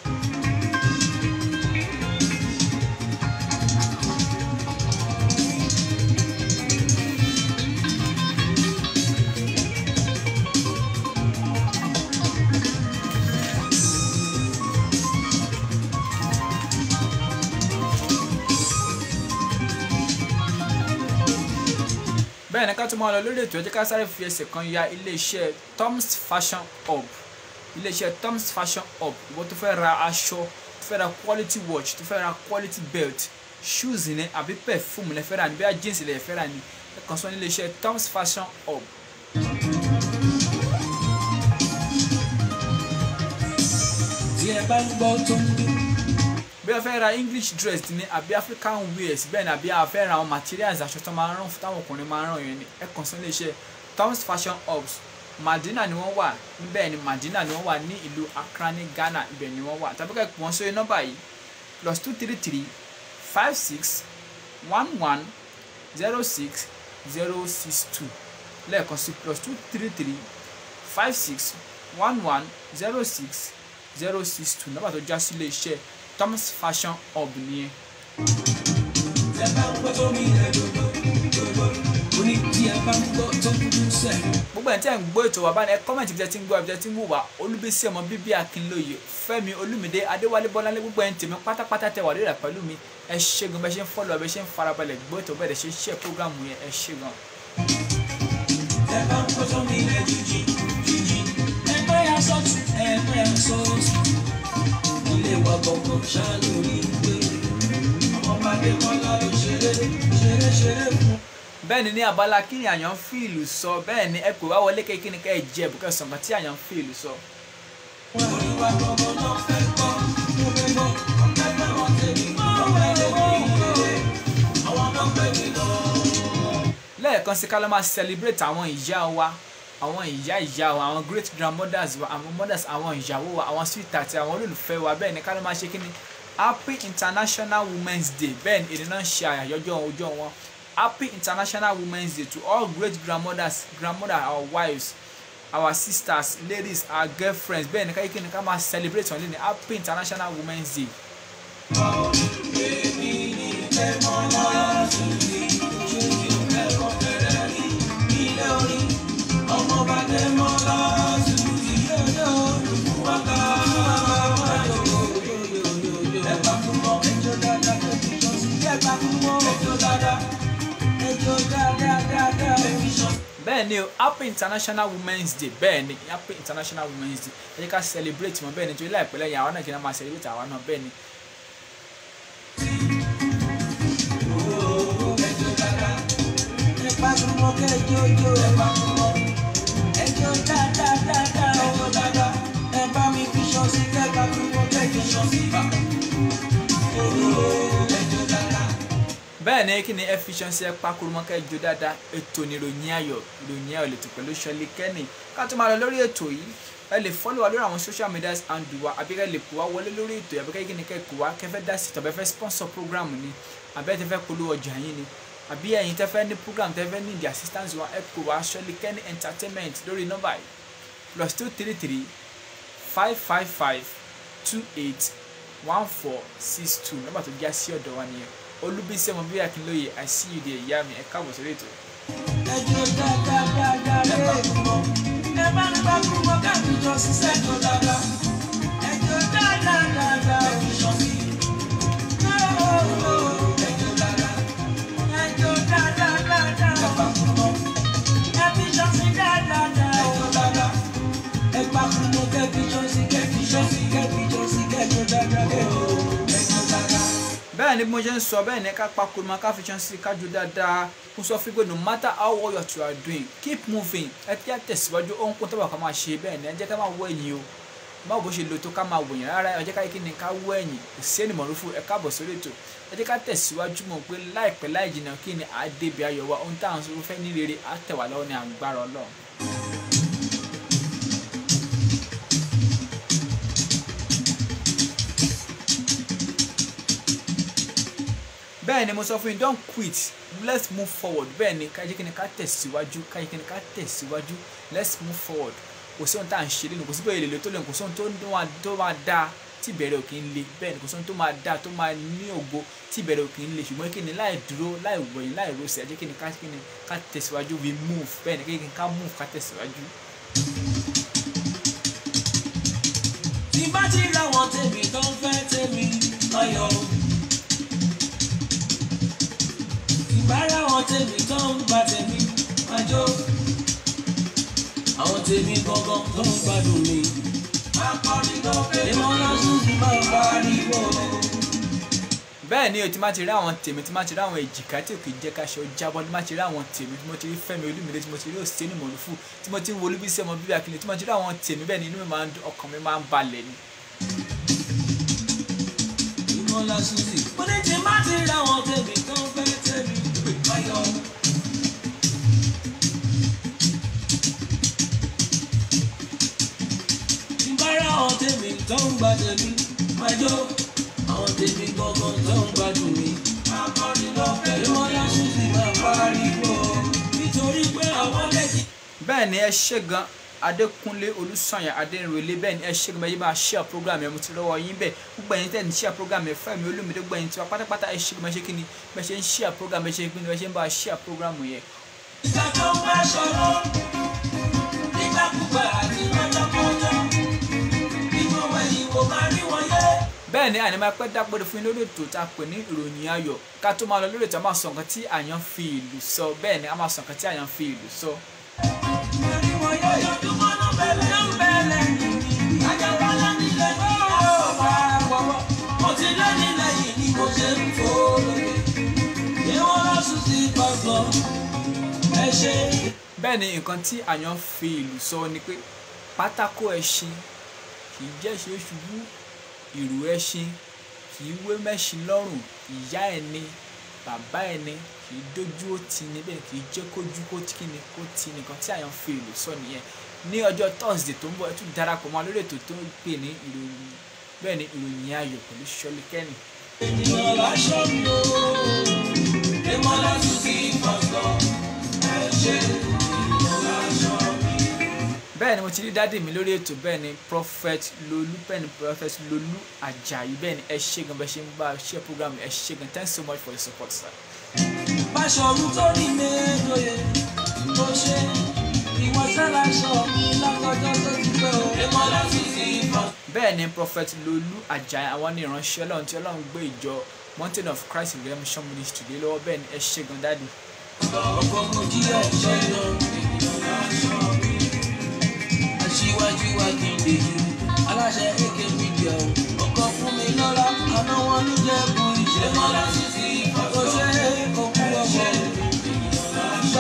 bẹ́ẹ̀ ni ká tún máa lọ lórí ètò ẹ jẹ́ ká sáré fi ẹsẹ̀ kan ya iléeṣẹ́ Tom's Fashion Hub iléeṣẹ́ Tom's Fashion Hub ìwọ tó fẹ́ ra aṣọ tó fẹ́ ra quality watch tó fẹ́ ra quality belt shoes ní àbí perfume lẹ fẹ́ rà ní bí i jeans lẹ fẹ́ rà ní ẹ kàn sọ ní iléeṣẹ́ Tom's Fashion Hub. tí ẹ bá ń gbọ́ tó ń dún. bí a fẹ́ ra english dress ní àbí african wears bẹ́ẹ̀ ni àbí a fẹ́ ra àwọn materials aṣọ tó máa ń rán táwọn ọkùnrin máa ń rán yẹn ni ẹ kàn sí iléeṣẹ́ Tom's Fashion Hubs Madina ni wọ́n wà níbẹ̀ ni Madina ni wọ́n wà ní ìlú Accra ní Ghana ibẹ̀ ni wọ́n wà tàbí ká pè wọ́n sórí nọ́mbà yìí plus two three three five six one one zero six zero six two lẹ́ẹ̀kan sí plus two three three five six one one zero six zero six two nọ́mbà tó já sí iléeṣẹ́ Tom's Fashion Hub nìyẹn. tí ẹ bá ń gbọ́ tó mi rẹ̀ dodo dodo oní tí ẹ bá ń gbọ́ tó ń dún sẹ̀. gbogbo ẹ̀ tí ẹ̀ ń gbọ́ ètò wa báyìí ẹ kọ́mẹ̀ntì bí ẹ ti ń gbọ́ ẹ bí ẹ ti ń wò wá olúbísí ọmọ bíbí akínlóye fẹ́mi olúmídé adéwálé bọ́láńlé gbogbo ẹ̀ ń tèmi pátápátá tẹ wà lórí rẹ̀ pẹ̀lú mi ẹ ṣé gan bẹ́ẹ̀ ṣe ń fọ́lọ̀ bẹ́ẹ̀ ṣe ń farabalẹ̀ gbọ́ ètò bẹ́ẹ̀ ṣe ń ṣe prógrámù yẹn ẹ ṣé gan. tí ẹ bá ń gbọ́ tó mi rẹ̀ jíjí jíjí ẹgbẹ́ ya sọ́tún ẹgbẹ́ ya sọ́ọ̀sì ilé wa gbọ̀ngàn ṣáà lórí pé ọmọ bàdé mọ́lá ló ṣeré ṣeré ṣeré fún. bẹ́ẹ̀ ni ní abala kí ni àyàn fi ìlú sọ bẹ́ẹ̀ ni ẹ pè wá wọlé kékeré ní ká ẹ jẹ bùkẹ́ sọ̀gbọ́n tí àyàn fi ìlú sọ. orí wa gbọ̀ngàn náà fẹ́ gbọ́ mo fẹ́ gbọ́ ọ̀fẹ́ gbọ́ wọn tẹ̀lé ọ̀fẹ́ tẹ̀lé àwọn náà fẹ́ mi lọ. lẹ́ẹ̀kan sí ká ló máa celebrate àwọn ìyá wa àwọn ìyá ìyá wa àwọn great grandmothers wa àwọn mothers àwọn ìyàwó wa àwọn sweetheart àwọn olólùfẹ́ wa bẹ́ẹ̀ ni ká ló máa ṣe kí ni happy international women's day bẹ́ẹ̀ ni èdè náà ṣe àyájọ́ ọjọ́ wọn happy international women's day to all great grandmothers grandmothers our wives our sisters ladies our girlfriends bẹ́ẹ̀ ni káyọ̀ kí ni ká máa celebrate wọn lé ní happy international women's day. bẹ́ẹ̀ ni o happy international women's day bẹ́ẹ̀ ni happy international women's day ẹ jẹ́ ká celebrate wọn bẹ́ẹ̀ ni torí láìpẹ́ lẹ́yìn àwọn náà kí n máa celebrate àwa náà bẹ́ẹ̀ ni. bẹ́ẹ̀ ni kí ni efficiency ẹ pakurumọ́ kẹ́ jó dáadáa ètò ní ìròyìn ayọ̀ ìròyìn ayọ̀ lètò pẹ̀lú ṣọlí kẹ́nì ká tó máa lọ lórí ètò yìí ẹ lè follow wa lórí àwọn social media handle wa àbí ẹ lè pò wá wọlé lórí ètò yìí àbí kẹ́ kí ni kẹ́ kó wá kẹfẹ́ dá sí tàbí ẹ fẹ́ sponsor program ni àbí ẹ ti fẹ́ polówó ọjà yín ni àbí ẹ̀yin tẹ́ fẹ́ ní program tẹ́ fẹ́ ní the assistance wa ẹ kó wá ṣọlí kẹ́nì entertainment lórí nọ́mbà yìí plus two three three five five five two eight one four six two nọ́mbà tó já sí ọ̀dọ̀ wa nìyẹn olúbísí ọmọ bíi akínlóye i see you there ìyá mi ẹ káàbọ̀ sórí ètò. ẹjọ́ dáadáa ẹ bá kúmọ̀ ẹ bá ní bá kúmọ̀ káàbí jọ ṣiṣẹ́ tó dáadáa ẹjọ́ dáadáa ẹ fi sọ sí. ẹjọ́ dáadáa ẹjọ́ dáadáa ẹ bá kúmọ̀ ẹ fi sọ sí dáadáa ẹjọ́ dáadáa ẹ bá kúmọ̀ kẹ́bí jọ sí kẹ́bí jọ sí kẹ́bí jọ sí kẹ́jọ́ dáadáa ẹjọ́ dáadáa bẹ́ẹ̀ ni bí mo ṣe ń sọ bẹ́ẹ̀ ni ká pakuru ma ká fi ṣan sí kájú dáadáa kó sọ fún pé no matter how well you are doing keep moving ẹ kí á tẹ̀síwájú ohun kó tọ́wọ́ ká máa ṣe bẹ́ẹ̀ ni ẹ jẹ́ ká máa wọ ẹ̀yìn o báwo bó ṣe lo tó ká máa wòyàn rárá ẹ jẹ́ ká kí ni ká wọ ẹ̀yìn kò sí ẹnì mọ̀rúfù ẹ káàbọ̀ sórí ètò ẹ jẹ́ ká tẹ̀síwájú mọ̀ pé láìpẹ́ láì jìnnà kí ni àádébi ayọ̀ wa ohun táwọn sọ fẹ́ ní rere á tẹ̀ wá lọ́wọ́ ní àgbára ọlọ́run. bẹ́ẹ̀ ni mo sọ fún yín don't quit let's move forward bẹ́ẹ̀ ni ká jẹ́ kí ni ká tẹ̀síwájú ká jẹ́ kí ni ká tẹ̀síwájú let's move forward kò sí ohun tá à ń ṣe lẹ́nu kò sí bẹ́ẹ̀ lè lè tó lẹ́nu kò sí ohun tó máa tó máa dáa tí ìbẹ̀rẹ̀ ò kì í le bẹ́ẹ̀ ni kò sí ohun tó máa dáa tó máa ní ògo tí ìbẹ̀rẹ̀ ò kì í le ṣùgbọ́n kí ni láì dúró láì wẹ̀yìn láì rọsẹ̀ jẹ́ kí ni ká kí ni ká tẹ̀síwájú we move bẹ́ẹ̀ ni kí ni ká move ká tẹ̀síwájú. tí bá ti ra wọn tèmi tó ń fẹ́ tèmi ọyọ. ìbára wọn tèmi tó ń gba tèmi àjọ. àwọn tèmi gangan tó ń gbádùn mi. akọrin tó fẹ́ ìmọ̀ lọ́sùn sí máa ń pariwo. bẹ́ẹ̀ ni o ti máa ti rí àwọn tèmi tí máa ti rí àwọn èjìká tí ò kì í jẹ́ káṣọ jábọ́ tí máa ti rí àwọn tèmi tí mo ti rí Fẹ́mi Olúmídé tí mo ti rí Òsínì Mọ̀lúfù tí mo ti rí Olúbísí ọmọ bíbí Akíndé tí mo ti rí àwọn tèmi bẹ́ẹ̀ ni inú mi máa ń dùn ọkàn mi máa ń balẹ̀ ni. ìmọ̀ lọ́sùn sí. mo ní tí bá ti ra wọn tèmi tó ń fẹ́ tèmi ọyọ. ìbára àwọn tèmi tó ń gba tèmi àjọ. àwọn tèmi gangan tó ń gbádùn mi. akọrin lọ́fẹ̀ẹ́ ìmọ̀ lọ́sùn sí máa pariwo. nítorí pé àwọn lẹ́jì. bẹ́ẹ̀ ni ẹ ṣe gan adékúnlé olùsànyà adéǹrẹ̀lẹ̀ bẹ́ẹ̀ ni ẹ ṣe gan bẹ́ẹ̀ yìí máa share program yẹn mo ti rọwọ́ yín bẹ́ẹ̀ gbogbo ẹ̀yin tẹ̀ ní share program yẹn Fẹ́mi Olúmídé gbogbo ẹ̀yin tiwa pátápátá ẹ ṣe gan bẹ́ẹ̀ ṣe kí ni bẹ́ẹ̀ ṣe ń share program bẹ́ẹ̀ ṣe kí ni bẹ́ẹ̀ ṣe ń bá a share program yẹn. ìgbà tó ń bá ṣọ̀rọ̀ nígbàkúgbà àti lọ́jọ́kọ́jọ́ nínú ẹ̀yìn kò máa rí wọn yé. bẹ́ẹ̀ ni àní máa pẹ́ dápẹ́rẹ́ fún yín lórí ètò tá a pè ní ìròyìn ayọ̀ ká tó máa lọ lórí ètò a máa sọ nǹkan tí àyàn fi ìlú sọ bẹ́ẹ̀ ni a máa sọ nǹkan tí àyàn fi ìlú sọ. Rí wọn yé ojoojúmọ́ náà bẹ̀lẹ̀ ń bẹ̀lẹ̀ ajabala nílẹ̀ ní ọ̀pá àpọ̀wọ́ mo ti lé nílẹ̀ yìí ni mo ṣe ń fò lókè ṣé wọ́n lọ sùn sí gbọ̀ngàn ẹ ṣe. bẹ́ẹ̀ ni nǹkan tí àyàn fi ìlú sọ ni pé pátákó ẹṣin kì í jẹ́ ṣe é ṣubú ìrù ẹṣin kì í wé mẹ́ṣin lọ́rùn ìyá ẹni bàbá ẹni kì í dójú ó ti ní bẹ́ẹ̀ kì í jẹ́ kójú kó tí kíni kó ti nìkan tí àyàn fi ìlú sọ nìyẹn ní ọjọ́ thursday tó ń bọ̀ ẹ tún darapọ̀ mọ́ lórí ètò tó ń pè ní ìròyìn bẹ́ẹ̀ ni ìròyìn ayọ̀ pẹ̀lú ṣọlí kẹ́ni. ènìyàn láṣọ mi o èmọ́lá tún sí pásítọ̀ ẹ ṣe ènìyàn láṣọ mi. bẹ́ẹ̀ ni mo ti rí dáàdì mi lórí ètò bẹ́ẹ̀ ni prophet lolú bẹ́ẹ̀ ni prophet lolú ajayi bẹ́ẹ̀ ni ẹ ṣé gan bẹ́ẹ̀ ṣe ń bá a ṣe program ẹ ṣé gan thanks so much for the support sir. Báṣọ̀run tó rí méjòyè tó ṣe ìwọ sẹ́láṣọ mi látọjọ́ tó ti pẹ́ o. èmọ́lá tún sí pásítọ̀. bẹ́ẹ̀ ni prophet lolú ajayi àwọn ní ìránṣẹ́ ọlọ́run tí ọlọ́run gbé ìjọ mountain of christ redemption ministry lé lọ́wọ́ bẹ́ẹ̀ ni ẹ ṣé gan dáàdì. ọkọ̀ mo jí ẹ̀ṣẹ̀ lọ ènìyàn láṣọ mi. aṣíwájú wa kì í dèjì aláṣẹ ak media o. ọkọ̀ fún mi lọ́la àná wọn ní jẹ́kù ìṣe. èmọ́lá tún sí pásítọ̀. ó ṣe òkú ọmọ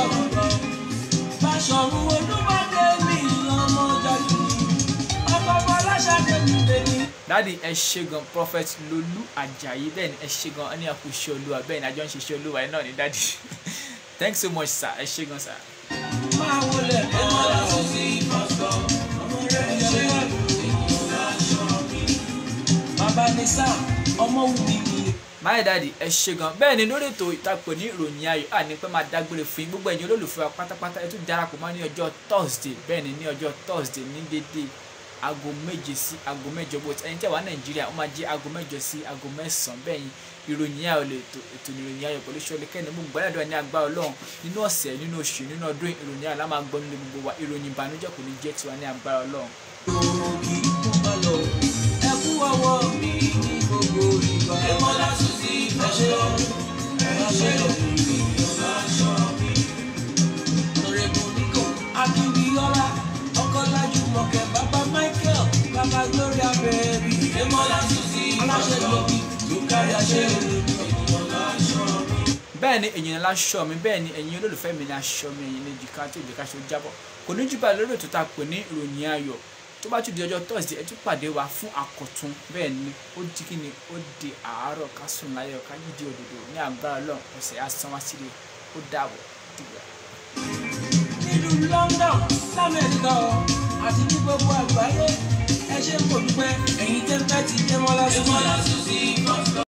Báṣọ̀run olúmọdé mi ọmọ jáde ọkọ̀ ọmọ aláṣàdé mi lèmi. dáàdì ẹ ṣé gan prophet lolú ajayi bẹ́ẹ̀ ni ẹ ṣé gan ẹni àpò iṣẹ́ olúwa bẹ́ẹ̀ ni àjọ ń ṣiṣẹ́ olúwa ẹ náà ni dáàdì thanks so much sir ẹ ṣé gan sir. máa wọlé èmọ́lá tún sí pásítọ̀. ọmọ rẹ̀ ṣe ènìyàn láṣọ mi. bàbá ní sáà ọmọ wù mí mi. máyì dáàdì ẹ ṣé gan bẹ́ẹ̀ ni lórí ètò ìtàpọ̀ ní ìròyìn ayọ̀ àní pé máa dágbére fún yín gbogbo ẹ̀yin olólùfẹ́ wa pátápátá ẹ tún darapọ̀ mọ́ ní ọjọ́ thursday bẹ́ẹ̀ ni ní ọjọ́ thursday ní dédé aago méje sí aago mẹ́jọ bó ti ẹ̀yin tẹ́ wà nàìjíríà ó máa jẹ́ aago mẹ́jọ sí aago mẹ́sàn-án bẹ́ẹ̀ ni ìròyìn ayọ̀ lè ètò ètò ìròyìn ayọ̀ pẹ̀lú ṣọlẹ kẹ́ni mú gbàdúrà ní agbára ọlọ́run nínú ọ̀sẹ̀ nínú oṣù nínú ọdún ìròyìn ayọ̀ la máa gbọ́ nílé gbogbo wa ìròyìn ìbànújẹ́ kò ní jẹ́ tiwa ní agbára ọlọ́run ògì kún bá lọ. ẹ kú ọwọ́ mi ní gbogbo ìgbà. èmọ́lá tún sí ẹṣẹ́ ẹṣẹ́ ènìyàn láṣọ mi. Honorable Nico Akínbíọ́lá Ọkọ́lájú Mọ̀kẹ́ Bàbá Michael Bàbá Gloria Bẹ́ẹ̀rì. èmọ́lá tún sí aláṣẹ lóbi tó kárí àṣẹ ènìyàn láṣọ mi. bẹ́ẹ̀ ni èyàn láṣọ mi bẹ́ẹ̀ ni ẹ̀yin olólùfẹ́ mi ní aṣọ mi ẹ̀yin ní jìká tí òjìká ṣe ó jábọ̀ kò ní jù bá lórí ètò tá a pè ní ìròyìn ayọ̀ tó bá tún di ọjọ́ thursday ẹ tún pàdé wa fún àkọ̀tun bẹ́ẹ̀ ni ó di kí ni ó di àárọ̀ ká sùn láyọ̀ ká yídi òdòdó ní agbára ọlọ́run ọ̀sẹ̀ asán wá sílé ó dàbọ̀ dìgbà. nílùú London lamẹ́ríkà ọ àti ní gbogbo àgbáyé ẹ ṣe kò dúpẹ́ ẹ̀yin tẹ́ fẹ́ ti dé mọ́lá sí.